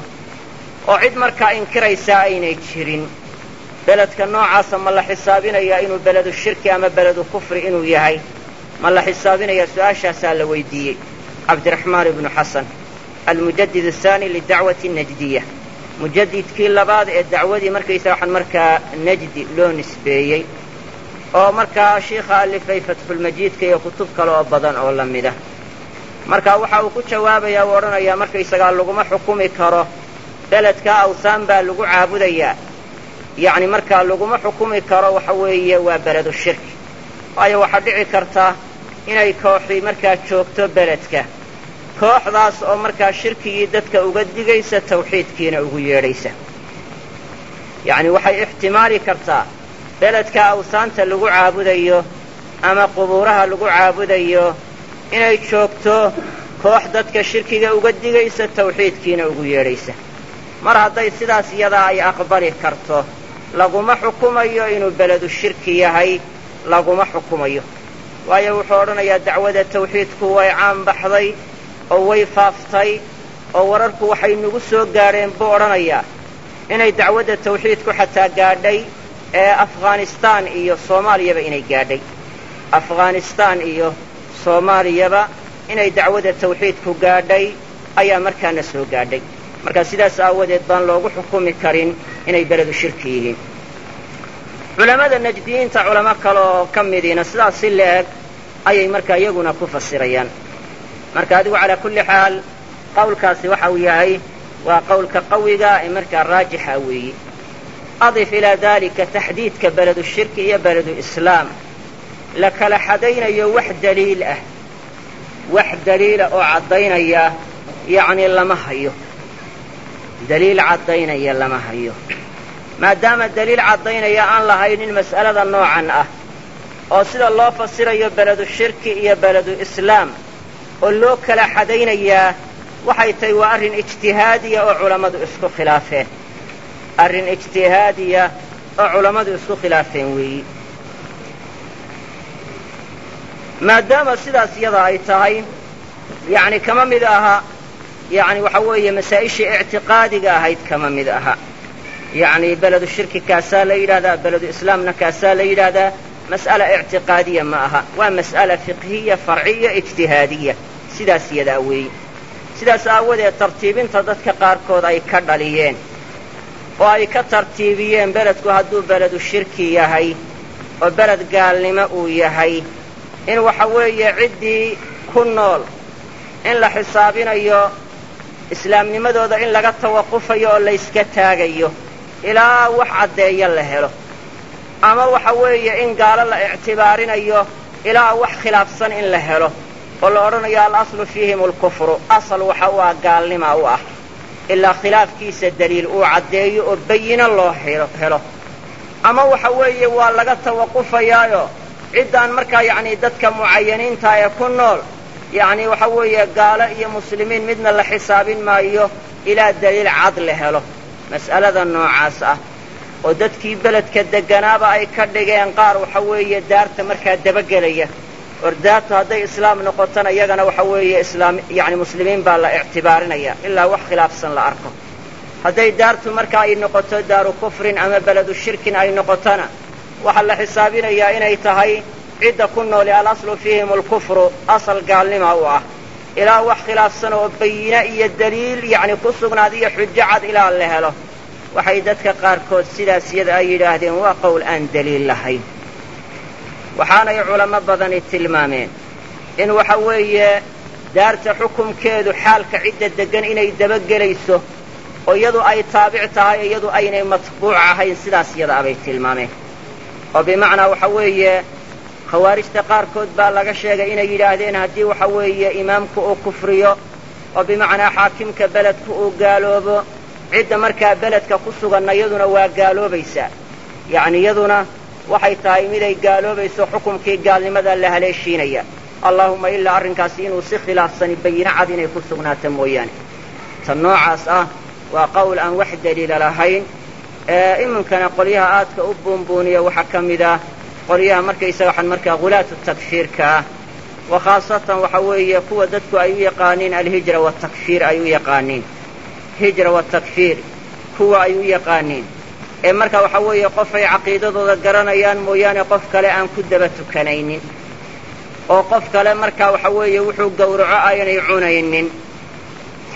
oo cid markaa inkiraysaa aynay jirin beledka noocaasa ma la xisaabinayaa inuu beledu shirki ama beledu kufri inuu yahay ma la xisaabinayaa su-aashaasaa la weydiiyey cabdiraxmaan ibnu xasan almujadid ahaani lidacwati najdiya mujadidkii labaad ee dacwadii markaysaga waxaan markaa najdi loo nisbeeyey oo markaa shiikha alifay fatxulmajiidka iyo kutub kale oo badan oo la mida marka waxa uu ku jawaabayaa u odhanayaa markaysagaa laguma xukumi karo beledkaa awsaan baa lagu caabudayaa yacni markaa laguma xukumi karo waxa weeye waa beledu shirki waayo waxaa dhici karta inay kooxii markaa joogto beledka kooxdaas oo markaa shirkigii dadka uga digaysa tawxiidkiina ugu yeedhaysa yacni waxay ixtimaali kartaa beledka awsaanta lagu caabudayo ama qubuuraha lagu caabudayo inay joogto koox dadka shirkiga uga digaysa tawxiidkiina ugu yeedhaysa mar hadday sidaas iyadaa ay aqbali karto laguma xukumayo inuu beledu shirki yahay laguma xukumayo waayo wuxuu odhanayaa dacwada tawxiidku way caan baxday oo way faaftay oo wararku waxay nagu soo gaadheen buu odhanayaa inay dacwadda tawxiidku xataa gaadhay ee afghanistaan iyo soomaaliyaba inay gaadhay afghanistaan iyo soomaaliyaba inay dacwadda tawxiidku gaadhay ayaa markaana soo gaadhay marka sidaas aawadeed baan loogu xukumi karin inay beledu shirki yihiin culammada najdiyiinta culamo kale oo ka midiina sidaas si la-eg ayay markaa iyaguna ku fasirayaan marka adigu calaa kulli xaal qawlkaasi waxa uu yahay waa qawlka qawiga ee markaa raajixa weeyi adif ilaa dalika taxdiidka beledu shirki iyo beledu islaam la kala xadaynayo wax daliil ah wax daliila oo caddaynaya yacni lama hayo daliil caddaynaya lama hayo maadaama daliil caddaynaya aan lahaynin mas'alada noocan ah oo sida loo fasirayo beledu shirki iyo beledu islaam oo loo kala xadaynayaa waxay tahay waa arrin ijtihaadiya oo culammadu isku khilaafeen arrin ijtihaadiya oo culammadu isku khilaafeen weeyi maadaama sidaas iyada ay tahay yacni kama mid aha yacni waxa weeye masaa'ishii ictiqaadiga ahayd kama mid aha yacni beledu shirki kaasaa la yidhahdaa beledu islaamna kaasaa la yidhaahdaa mas'ala ictiqaadiya ma aha waa mas'ala fiqhiya farciya ijtihaadiya sidaas iyadaa weeyi sidaas aawadeed tartiibinta dadka qaarkood ay ka dhaliyeen oo ay ka tartiibiyeen beledku hadduu beledu shirki yahay oo beled gaalnimo uu yahay in waxa weeye ciddii ku nool in la xisaabinayo islaamnimadooda in laga tawaqufayo oo layska taagayo ilaa wax caddeeya la helo ama waxa weeye in gaalo la ictibaarinayo ilaa wax khilaafsan in la helo oo la odhanayo alaslu fiihim alkufru asal waxa u ah gaalnima u ah ilaa khilaafkiisa daliil uu caddeeyo oo bayino loo helo ama waxa weeye waa laga tawaqufayaayo ciddaan markaa yacni dadka mucayaniinta ee ku nool yacni waxa weeye gaalo iyo muslimiin midna la xisaabin maayo ilaa daliil cad la helo mas'alada noocaas ah oo dadkii beledka degganaaba ay ka dhigeen qaar waxa weeye daarta markaa dabagelaya or daartu hadday islaam noqotona iyagana waxa weeye islaam yacni muslimiin baa la ictibaarinaya ilaa wax khilaafsan la arko hadday daartu marka ay noqoto daaru kufrin ama beledu shirkin ay noqotona waxaa la xisaabinayaa inay tahay cidda ku nooli alaslu fiihim alkufru asal gaalnima u ah ilaa wax khilaafsan oo bayine iyo daliil yacni ku sugnaad iyo xujo cad ilaa la helo waxay dadka qaarkood sidaas iyada ay yidhaahdeen waa qowl aan daliil lahayn waxaanay culamo badani tilmaameen in waxa weeye daarta xukumkeedu xaalka cidda deggan inay dabagelayso oo iyadu ay taabic tahay iyadu aynay matbuuc ahayn sidaas iyada abay tilmaameen oo bimacnaa waxa weeye khawaarijta qaarkood baa laga sheegay inay yidhaahdeen haddii waxa weeye imaamku uu kufriyo oo bimacnaa xaakimka beledku uu gaaloobo cidda markaa beledka ku suganna iyaduna waa gaaloobaysaa yacni iyaduna waxay tahay miday gaaloobayso xukumkii gaalnimada la haleeshiinaya allaahumma ilaa arrinkaasi inuu si khilaafsani bayino cad inay ku sugnaato mooyaane tan noocaas ah waa qowl aan wax daliila lahayn ee iminkana qolyaha aadka u buunbuuniya waxaa ka mid ah qolyaha markaysaga waxaan markaa hulaatu takfiirka ah wa khaasatan waxa weeye kuwa dadku ay u yaqaaniin alhijra waatakfiir ay u yaqaaniin hijra waatakfiir kuwa ay u yaqaaniin ee marka waxa weeye qofay caqiidadooda garanayaan mooyaane qof kale aan ku daba tukanaynin oo qof kale marka waxa weeye wuxuu gowraco aynay cunaynin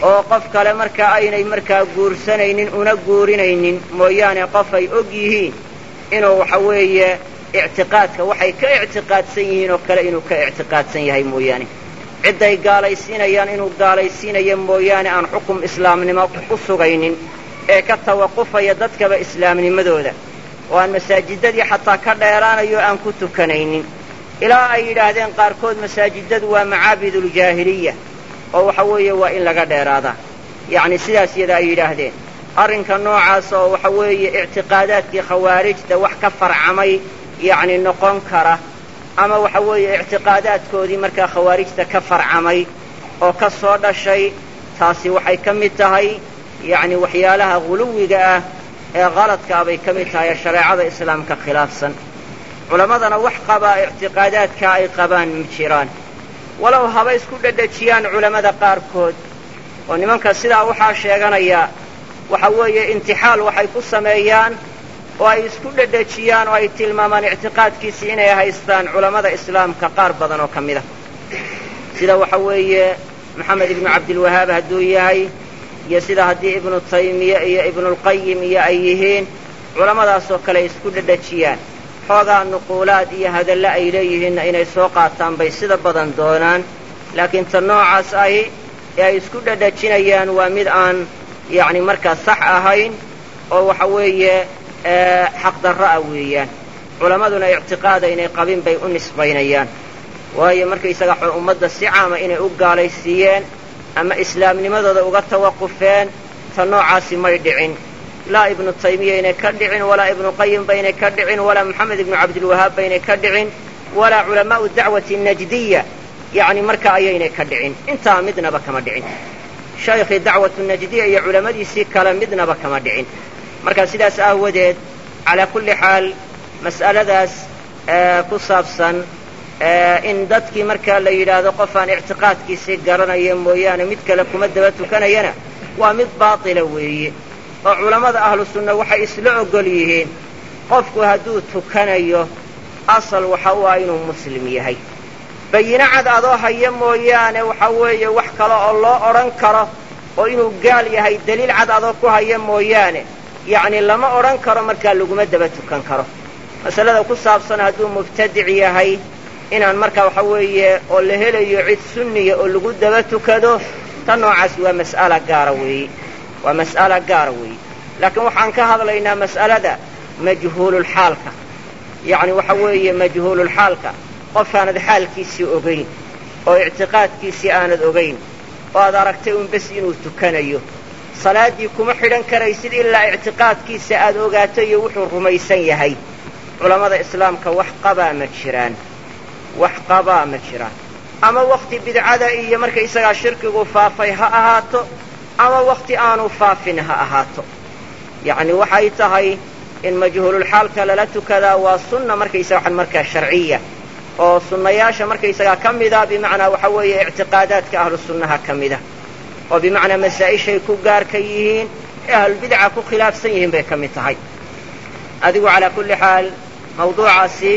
oo qof kale markaa aynay markaa guursanaynin una guurinaynin mooyaane qof ay og yihiin inuu waxa weeye ictiqaadka waxay ka ictiqaadsan yihiin oo kale inuu ka ictiqaadsan yahay mooyaane cidday gaalaysiinayaan inuu gaalaysiinayo mooyaane aan xukum islaamnimo u sugaynin ee ka tawaqufaya dadkaba islaamnimadooda oo aan masaajidadii xataa ka dheeraanayo aan ku tukanaynin ilaa ay yidhaahdeen qaarkood masaajidadu waa macaabiduuljaahiliya oo waxa weeye waa in laga dheeraadaa yacni sidaas yada ay yidhaahdeen arrinka noocaas oo waxa weeye ictiqaadaadkii khawaarijta wax ka farcamay yacni noqon kara ama waxa weeye ictiqaadaadkoodii markaa khawaarijta ka farcamay oo ka soo dhashay taasi waxay ka mid tahay yacni waxyaalaha guluwiga ah ee qaladka ah bay ka mid tahay ee shareecada islaamka khilaafsan culammadana wax qabaa ictiqaadaadka ay qabaan ma jiraan walow haba isku dhedhejiyaan culammada qaarkood oo nimanka sidaa waxaa sheeganaya waxa weeye intixaal waxay ku sameeyaan oo ay isku dhedhejiyaan oo ay tilmaamaan ictiqaadkiisii inay haystaan culammada islaamka qaar badan oo ka mid a sida waxa weeye maxamed ibnu cabdilwahaab hadduu yahay iyo sida haddii ibnu taymiye iyo ibnulqayim iyo ay yihiin culammadaasoo kale ay isku dhedhejiyaan xoogaa nuquulaad iyo hadalle ay leeyihiinna inay soo qaataan bay sida badan doonaan laakiin ta noocaas ahi ee ay isku dhedhejinayaan waa mid aan yacni markaa sax ahayn oo waxa weeye xaqdarro ah weeyaan culammaduna ictiqaada inay qabin bay u nisbaynayaan waayo markaysaga ummadda si caama inay u gaalaysiiyeen ama islaamnimadooda uga tawaqufeen ta noocaasi may dhicin laa ibnu taymiya inay ka dhicin walaa ibnu qayim baynay ka dhicin walaa moxamed ibnu cabdilwahaab baynay ka dhicin walaa culamaa'u dacwati najdiya yacni marka ayaynay ka dhicin intaa midnaba kama dhicin shaykhii dacwatu najdiya iyo culammadiisii kale midnaba kama dhicin marka sidaas aawadeed calaa kulli xaal mas'aladaas ku saabsan in dadkii markaa la yidhaahdo qof aan ictiqaadkiisii garanaya mooyaane mid kale kuma daba tukanayana waa mid baatila weeye oo culammada ahlu sunna waxay isla ogol yihiin qofku hadduu tukanayo asal waxa u ah inuu muslim yahay bayino cad adoo haya mooyaane waxa weeye wax kale oo loo odhan karo oo inuu gaal yahay deliil cad adoo ku haya mooyaane yacni lama odhan karo markaa laguma daba tukan karo masalada ku saabsan hadduu mubtadic yahay inaan markaa waxa weeye oo la helayo cid sunniya oo lagu daba tukado ta noocaasi waa mas'ala gaara weeye waa mas'ala gaara weeye laakiin waxaan ka hadlaynaa mas'alada majhuululxaalka yacni waxa weeye majhuululxaalka qofaanad xaalkiisii ogayn oo ictiqaadkiisii aanad ogayn oo aad aragtay un bes inuu tukanayo salaaddii kuma xidhan karaysid ilaa ictiqaadkiisa aad ogaato iyo wuxuu rumaysan yahay culammada islaamka wax qabaa ma jiraan wax qabaa ma jiraan ama wakhti bidcada iyo markaysagaa shirkigu faafay ha ahaato ama wakhti aanu faafin ha ahaato yacni waxay tahay in majhuululxaalka lala tukadaa waa sunna markaysaga waxan markaa sharciya oo sunnayaasha markaysagaa ka mida bimacnaa waxa weeye ictiqaadaadka ahlu sunnaha ka mida oo bimacnaa masaa-ishay ku gaarka yihiin ee ahlulbidca ku khilaafsan yihiin bay ka mid tahay adigu calaa kulli xaal mawduucaasi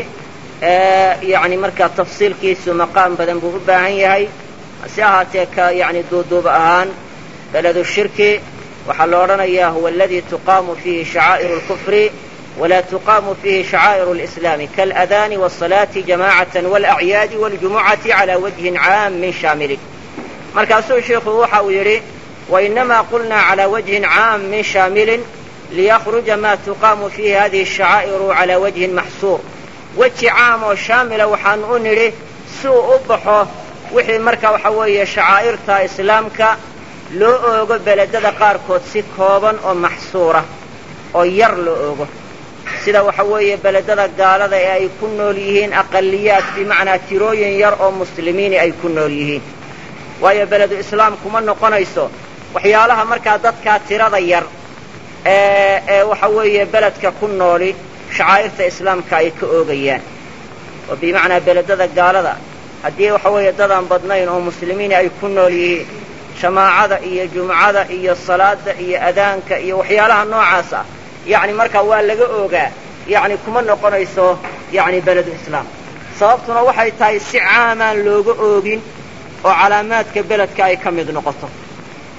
yacni markaa tafsiilkiisu maqaam badan buu u baahan yahay hase ahaatee ka yacni duuduub ahaan beledu shirki waxaa la odhanayaa huwa aladii tuqaamu fiihi shacaa'iru اlkufri wla tuqaamu fiihi shacaa'iru اlislaami kaاladaani wالصalaati jamacatan wاlacyaadi wاljumucati calى wajhin caamin shaamilin markaasuu sheikhu waxa uu yidhi wainamaa qulnaa calى wajhin caamin shaamilin liyakhruja ma tuqaamu fiihi hadihi الshacaa'iru calى wajhin maxsuur weji caam oo shaamila waxaanu u nidhi si uu u baxo wixii marka waxa weeye shacaa'irta islaamka loo oogo beledada qaarkood si kooban oo maxsuura oo yar loo oogo sida waxa weeye beledada gaalada ee ay ku nool yihiin aqaliyaad bimacnaa tirooyin yar oo muslimiini ay ku nool yihiin waayo beledu islaam kuma noqonayso waxyaalaha markaa dadkaa tirada yar ee ee waxa weeye beledka ku nooli shacaa'irta islaamka ay ka oogayaan oo bimacnaa beledada gaalada haddii waxa weeye dadaan badnayn oo muslimiini ay ku nool yihiin jamaacada iyo jumcada iyo salaada iyo adaanka iyo waxyaalaha noocaas ah yacni markaa waa laga oogaa yacni kuma noqonayso yacni beledu islaam sababtuna waxay tahay si caamaan looga oogin oo calaamaadka beledka ay ka mid noqoto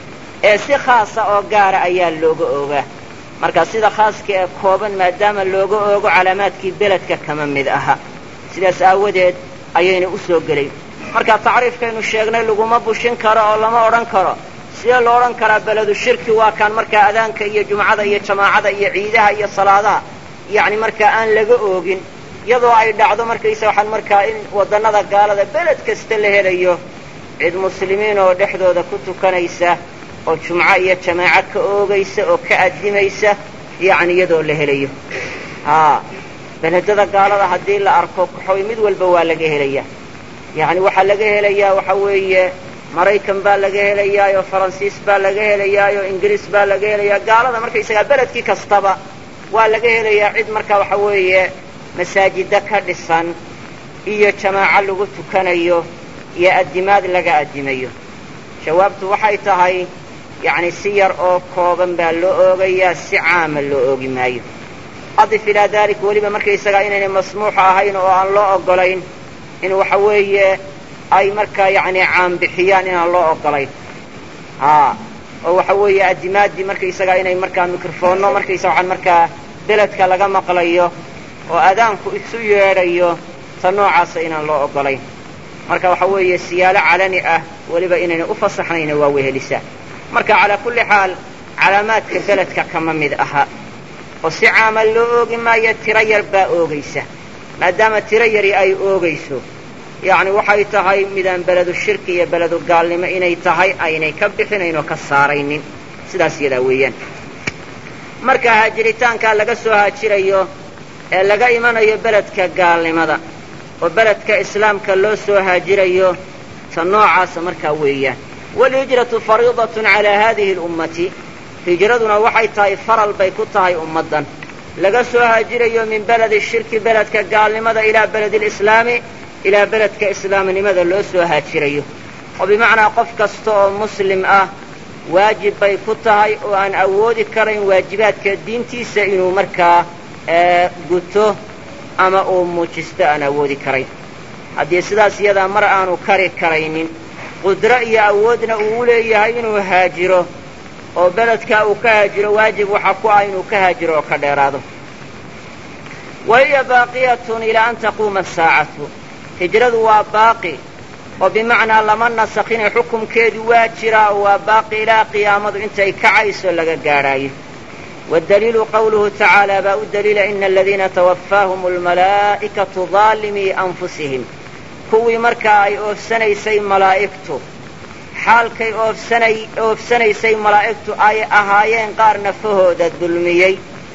ee si khaasa oo gaara ayaa looga oogaa marka sida khaaska ee kooban maadaama looga oogo calaamaadkii beledka kama mid aha sidaas aawadeed ayayna u soo gelayn marka tacriifkaynu sheegnay laguma bushin karo oo lama odhan karo sidee lo odhan karaa beledu shirki waa kaan markaa adaanka iyo jumcada iyo jamaacada iyo ciidaha iyo salaadaha yacni markaa aan laga oogin iyadoo ay dhacdo markaysa waxaan markaa in waddannada gaalada beled kasta la helayo cid muslimiin oo dhexdooda ku tukanaysa oo jumco iyo jamaaco ka oogaysa oo ka addimaysa yacni iyadoo la helayo haa beledada gaalada haddii la arko kaxoy mid walba waa laga helayaa yacni waxaa laga helayaa waxa weeye maraykan baa laga helayaayoo faransiis baa laga helayaayoo ingiriis baa laga helayaa gaalada markaysagaa beledkii kastaba waa laga helayaa cid markaa waxa weeye masaajida ka dhisan iyo jamaaco lagu tukanayo iyo addimaad laga addimayo jawaabtu waxay tahay yacni si yar oo kooban baa loo oogayaa si caama loo oogi maayo adif ilaa dalik weliba markaysagaa inaynay masmuuxa ahayn oo aan loo oggolayn in waxa weeye ay markaa yacni caanbixiyaan inaan loo oggolayn haa oo waxa weeye addimaaddii markaysagaa inay markaa mikrofoonno markaysa waxaan markaa beledka laga maqlayo oo adaanku isu yeedhayo ta noocaasa inaan loo oggolayn marka waxa weeye siyaalo calani ah weliba inayna u fasaxnayna waa wehelisaa marka calaa kulli xaal calaamaadka beledka kama mid aha oo si caama loo oogi maayo tiro yar baa oogaysa maadaama tiro yari ay oogayso yacni waxay tahay midaan beledu shirki iyo beledu gaalnimo inay tahay aynay ka bixinayn oo ka saaraynin sidaas yadaa weeyaan marka haajiritaankaa laga soo haajirayo ee laga imanayo beledka gaalnimada oo beledka islaamka loo soo haajirayo ta noocaasa markaa weeyaan waalhijratu fariidatun calaa haadihi alummati hijraduna waxay tahay faral bay ku tahay ummaddan laga soo haajirayo min beledi shirki beledka gaalnimada ilaa beledi lislaami ilaa beledka islaamnimada loo soo haajirayo oo bimacnaa qof kasta oo muslim ah waajib bay ku tahay oo aan awoodi karayn waajibaadka diintiisa inuu markaa guto ama uu muujisto aan awoodi karayn haddii sidaas iyadaa mar aanu kari karaynin qudro iyo awoodna uu u leeyahay inuu haajiro oo beledkaa uu ka haajiro waajib waxa ku ah inuu ka haajiro oo ka dheeraado wa hiya baaqiyatun ilaa an taquuma asaacatu hijradu waa baaqi oo bimacnaa lama nasakhine xukumkeedu waa jiraa oo waa baaqi ilaa qiyaamadu intay kacayso laga gaadhaayo waddaliilu qawluhu tacaala baa u daliila ina aladiina tawaffaahum almalaa'ikatu daalimii anfusihim kuwii markaa ay oofsanaysay malaa'igtu xaalkay oofsanay oofsanaysay malaa'igtu ay ahaayeen qaar nafahooda dulmiyey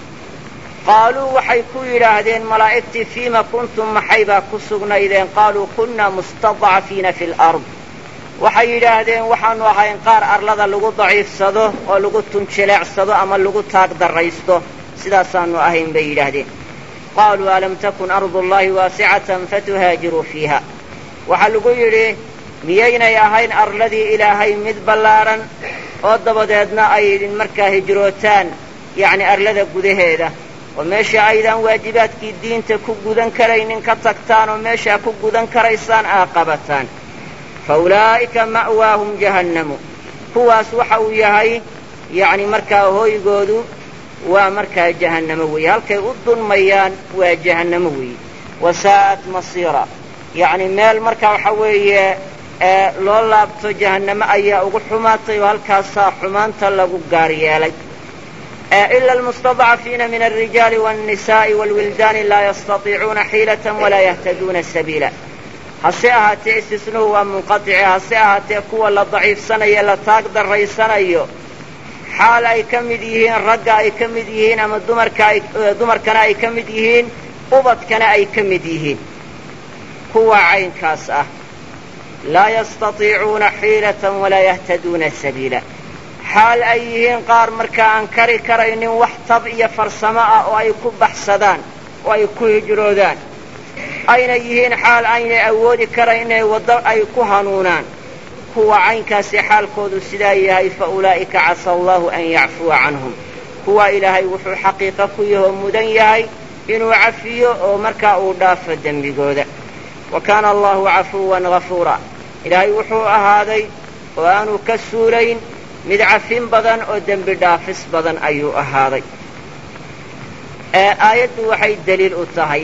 qaaluu waxay ku yidhaahdeen malaa'igtii fiima kuntum maxay baa ku sugnaydeen qaaluu kunnaa mustadcafiina fi lard waxay yidhaahdeen waxaannu ahayn qaar arlada lagu daciifsado oo lagu tunjileecsado ama lagu taag darraysto sidaasaannu ahayn bay yidhaahdeen qaaluu alam takun ardullaahi waasicatan fatuhaajiruu fiiha waxaa lagu yidhi miyaynay ahayn arladii ilaahay mid ballaadhan oo dabadeedna ay idin markaa hijrootaan yacni arlada gudaheeda oo meesha aydaan waajibaadkii diinta ku gudan karaynin ka tagtaan oo meeshaa ku gudan karaysaan aa qabataan fa ulaa'ika ma'waahum jahannamu kuwaas waxa uu yahay yacni markaa hooygoodu waa markaa jahannamo weeye halkay u dulmayaan waa jahannamo weeye wasaa'at masiira yacni meel markaa waxa weeye loo laabto jahannamo ayaa ugu xumaatay oo halkaasaa xumaanta lagu gaar yeelay ila almustadcafiina min alrijaali wاnnisa'i wاlwildaani laa yastatiicuuna xiilatan walaa yahtaduuna sabiila hase ahaatee istisnuhu waa munqaطice hase ahaatee kuwa la daciifsanayo la taag darraysanayo xaal ay ka mid yihiin ragga ay ka mid yihiin ama dumarka ay dumarkana ay ka mid yihiin ubadkana ay ka mid yihiin kuwa caynkaas ah laa yastatiicuuna xiilatan walaa yahtaduuna sabiila xaal ay yihiin qaar markaa aan kari karaynin wax tab iyo farsamo ah oo ay ku baxsadaan oo ay ku hijroodaan ayna yihiin xaal aynay awoodi karayn inay waddo ay ku hanuunaan kuwa caynkaasi xaalkoodu sidaa yahay fa ulaa'ika casa allahu an yacfuwa canhum kuwa ilaahay wuxuu xaqiiqo ku yahoo mudan yahay inuu cafiyo oo markaa uu dhaafo dembigooda wa kaana allahu cafuwan gafuura ilaahay wuxuu ahaaday oo aanu ka suulayn mid cafin badan oo dembi dhaafis badan ayuu ahaaday aayaddu waxay deliil u tahay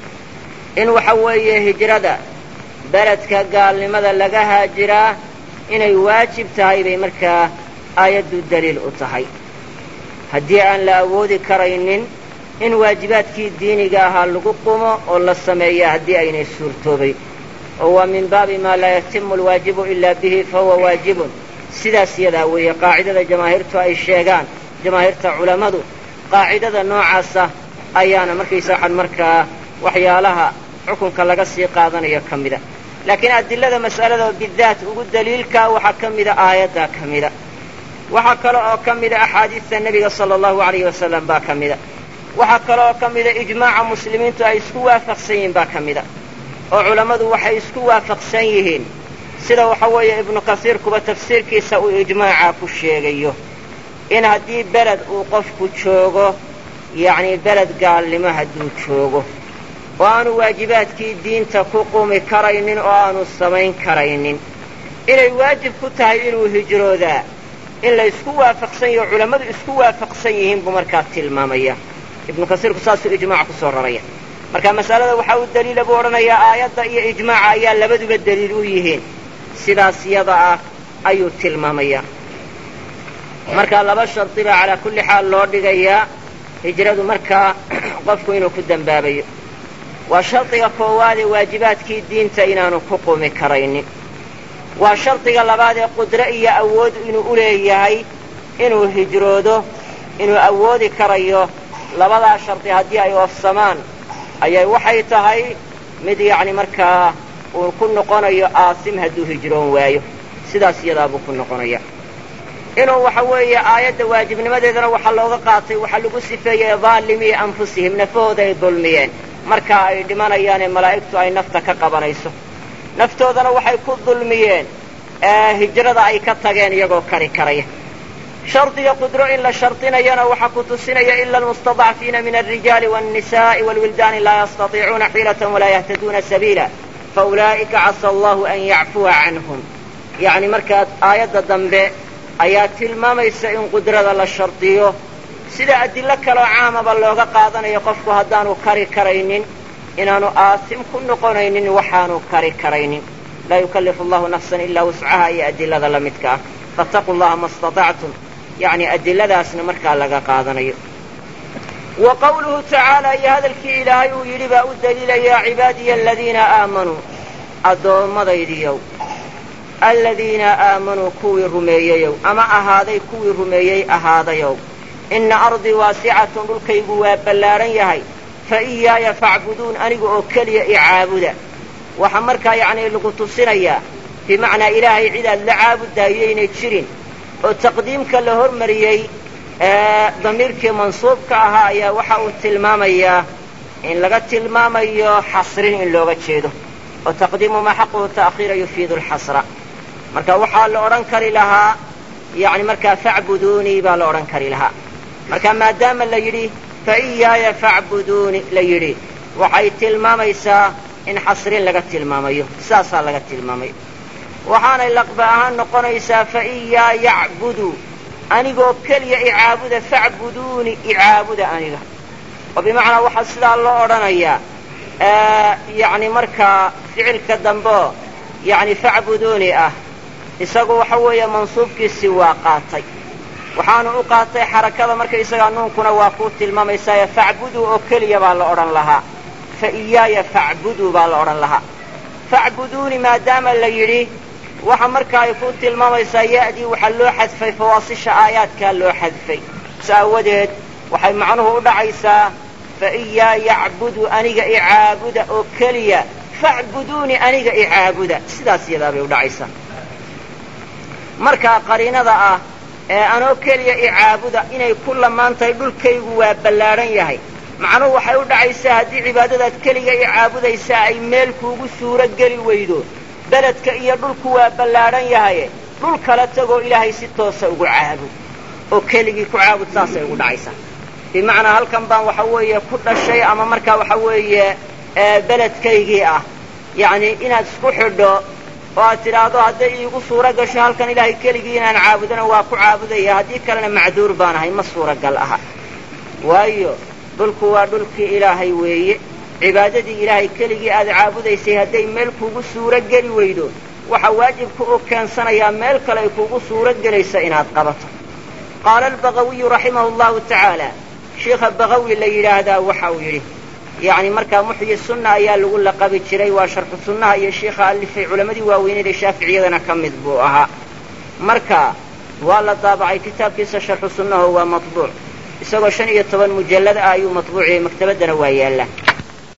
in waxa weeye hijrada beledka gaalnimada laga haajiraa inay waajib tahay bay markaa aayaddu deliil u tahay haddii aan la awoodi karaynin in waajibaadkii diiniga ahaa lagu qumo oo la sameeya haddii aynay suurtoobayn oo waa min baabi maa laa yatimu alwaajibu ilaa bihi fa huwa waajibun sidaas yadaa weeye qaacidada jamaahiirtu ay sheegaan jamaahiirta culammadu qaacidada noocaasa ayaana markaysa waxaan markaa waxyaalaha xukunka laga sii qaadanayo ka mida laakiin adilada mas'alada bidaat ugu daliilkaa waxaa ka mida aayaddaa ka mida waxaa kale oo ka mida axaadiista nebiga sala allahu alayhi wasalam baa ka mida waxaa kale oo ka mida ijmaaca muslimiintu ay isku waafaqsan yihiin baa ka mida oo culammadu waxay isku waafaqsan yihiin sida waxa weeye ibnu kasiirkuba tafsiirkiisa uu ijmaaca ku sheegayo in haddii beled uu qofku joogo yacnii beled gaalnimo hadduu joogo oo aanu waajibaadkii diinta ku qumi karaynin oo aanu samayn karaynin inay waajib ku tahay inuu hijroodaa in la isku waafaqsan yaho culammadu isku waafaqsan yihiin buu markaa tilmaamaya ibnu kasiirku saasuu ijmaaca ku soo raraya marka masalada waxaa u daliila buu odhanayaa aayadda iyo ijmaaca ayaa labaduba daliil u yihiin sidaas yada ah ayuu tilmaamayaa marka laba shardi baa calaa kulli xaal loo dhigayaa hijradu markaa qofku inuu ku dembaabayo waa shardiga koowaadee waajibaadkii diinta inaanu ku qumi karaynin waa shardiga labaad ee qudro iyo awood inuu u leeyahay inuu hijroodo inuu awoodi karayo labadaa shardi haddii ay oofsamaan ayay waxay tahay mid yacni markaa uu ku noqonayo aasim hadduu hijroon waayo sidaas iyadaa buu ku noqonaya inuu waxa weeye aayadda waajibnimadeedana waxaa looga qaatay waxaa lagu sifeeyey daalimii anfusihim nafahooda ay dulmiyeen markaa ay dhimanayaanee malaa'igtu ay nafta ka qabanayso naftoodana waxay ku dulmiyeen hijrada ay ka tageen iyagoo kari karaya shardiga qudro in la shardinayana waxaa ku tusinaya ila almustadacfiina min alrijaali wاnnisaءi wاlwildaani laa yastatiicuuna xiilata walaa yahtaduuna sabiila faulaa'ika casa allahu an yacfuwa canhum yacni markaa aayadda dambe ayaa tilmaamaysa in qudrada la shardiyo sida adillo kaloo caamaba looga qaadanayo qofku haddaanu kari karaynin inaanu aasim ku noqonaynin waxaanu kari karaynin laa yukallifu allahu nafsan ilaa wuscaha iyo adilada la midka ah fattaquu llaha ma istatactum yacni adiladaasna markaa laga qaadanayo wa qawluhu tacaala iyo hadalkii ilaahay uu yidhi baa u daliilaya cibaadiya aladiina aamanuu addoommadaydiyow aladiina aamanuu kuwii rumeeyeyow ama ahaaday kuwii rumeeyey ahaadayow inna ardii waasicatun dhulkaygu waa ballaaran yahay fa iyaaya facbuduun aniga oo keliya i caabuda waxaa markaa yacnii lagu tusinayaa bimacnaa ilaahay cid aad la caabudahayaynay jirin oo taqdiimka la hormariyey damiirkii mansuubka ahaa ayaa waxa uu tilmaamayaa in laga tilmaamayo xasrin in looga jeedo oo taqdiimu maa xaquhu ta'khiira yufiidu alxasra marka waxaa la odhan kari lahaa yacni markaa facbuduunii baa la odhan kari lahaa marka maadaama la yidhi fa iyaaya facbuduuni la yidhi waxay tilmaamaysaa in xasrin laga tilmaamayo saasaa laga tilmaamaya waxaanay laqba ahaan noqonaysaa fa iyaa yacbudu anigoo keliya icaabuda facbuduuni icaabuda aniga oo bimacnaa waxaa sidaa loo odhanayaa yacni markaa ficilka dambeo yacni facbuduuni ah isagu waxa weeye mansuubkiisii waa qaatay waxaanu u qaatay xarakada markaysagaa nuunkuna waa kuu tilmaamaysaye facbuduu oo keliya baa la odhan lahaa fa iyaaya facbuduu baa la odhan lahaa facbuduuni maadaama la yidhi waxa marka ay ku tilmaamaysaa ya'dii waxaa loo xadfay fawaasisha aayaadkaa loo xadfay s aawadeed waxay macnuhu u dhacaysaa fa iyaa yacbudu aniga icaabuda oo keliya facbuduuni aniga icaabuda sidaas yadaa bay u dhacaysaa markaa qariinada ah ee anoo keliya icaabuda inay ku lamaan tahay dhulkaygu waa ballaadhan yahay macnuhu waxay u dhacaysaa haddii cibaadadaad keliga icaabudaysaa ay meel kuugu suuro geli weydo beledka iyo dhulku waa ballaadhan yahaye dhul kala tagoo ilaahay si toosa ugu caabud oo keligii ku caabud saasay ugu dhacaysaa bimacnaa halkan baan waxa weeye ku dhashay ama markaa waxa weeye beledkaygii ah yacni inaad isku xidho oo aad tidhaahdo hadday iigu suuro gasho halkan ilaahay keligii inaan caabudana waa ku caabudaya haddii kalena macduur baan ahay ma suuragal aha waayo dhulku waa dhulkii ilaahay weeye cibaadadii ilaahay keligii aad caabudaysay hadday meel kuugu suuro geli weydo waxaa waajibka u keensanayaa meel kale ay kuugu suuro gelaysa inaad qabato qaala albagawiyu raximahu allahu tacaala sheikha bagawi la yidhaahdaa waxa uu yidhi yacni markaa muxyi sunna ayaa lagu laqabi jiray waa sharxu sunnaha iyo sheikha alifay culammadii waaweyneed ee shaaficiyadana ka mid buu ahaa marka waa la daabacay kitaabkiisa sharxu sunnaho waa matbuuc isagoo shan iyo toban mujallad ah ayuu matbuuciyey maktabaddana waa yaallaa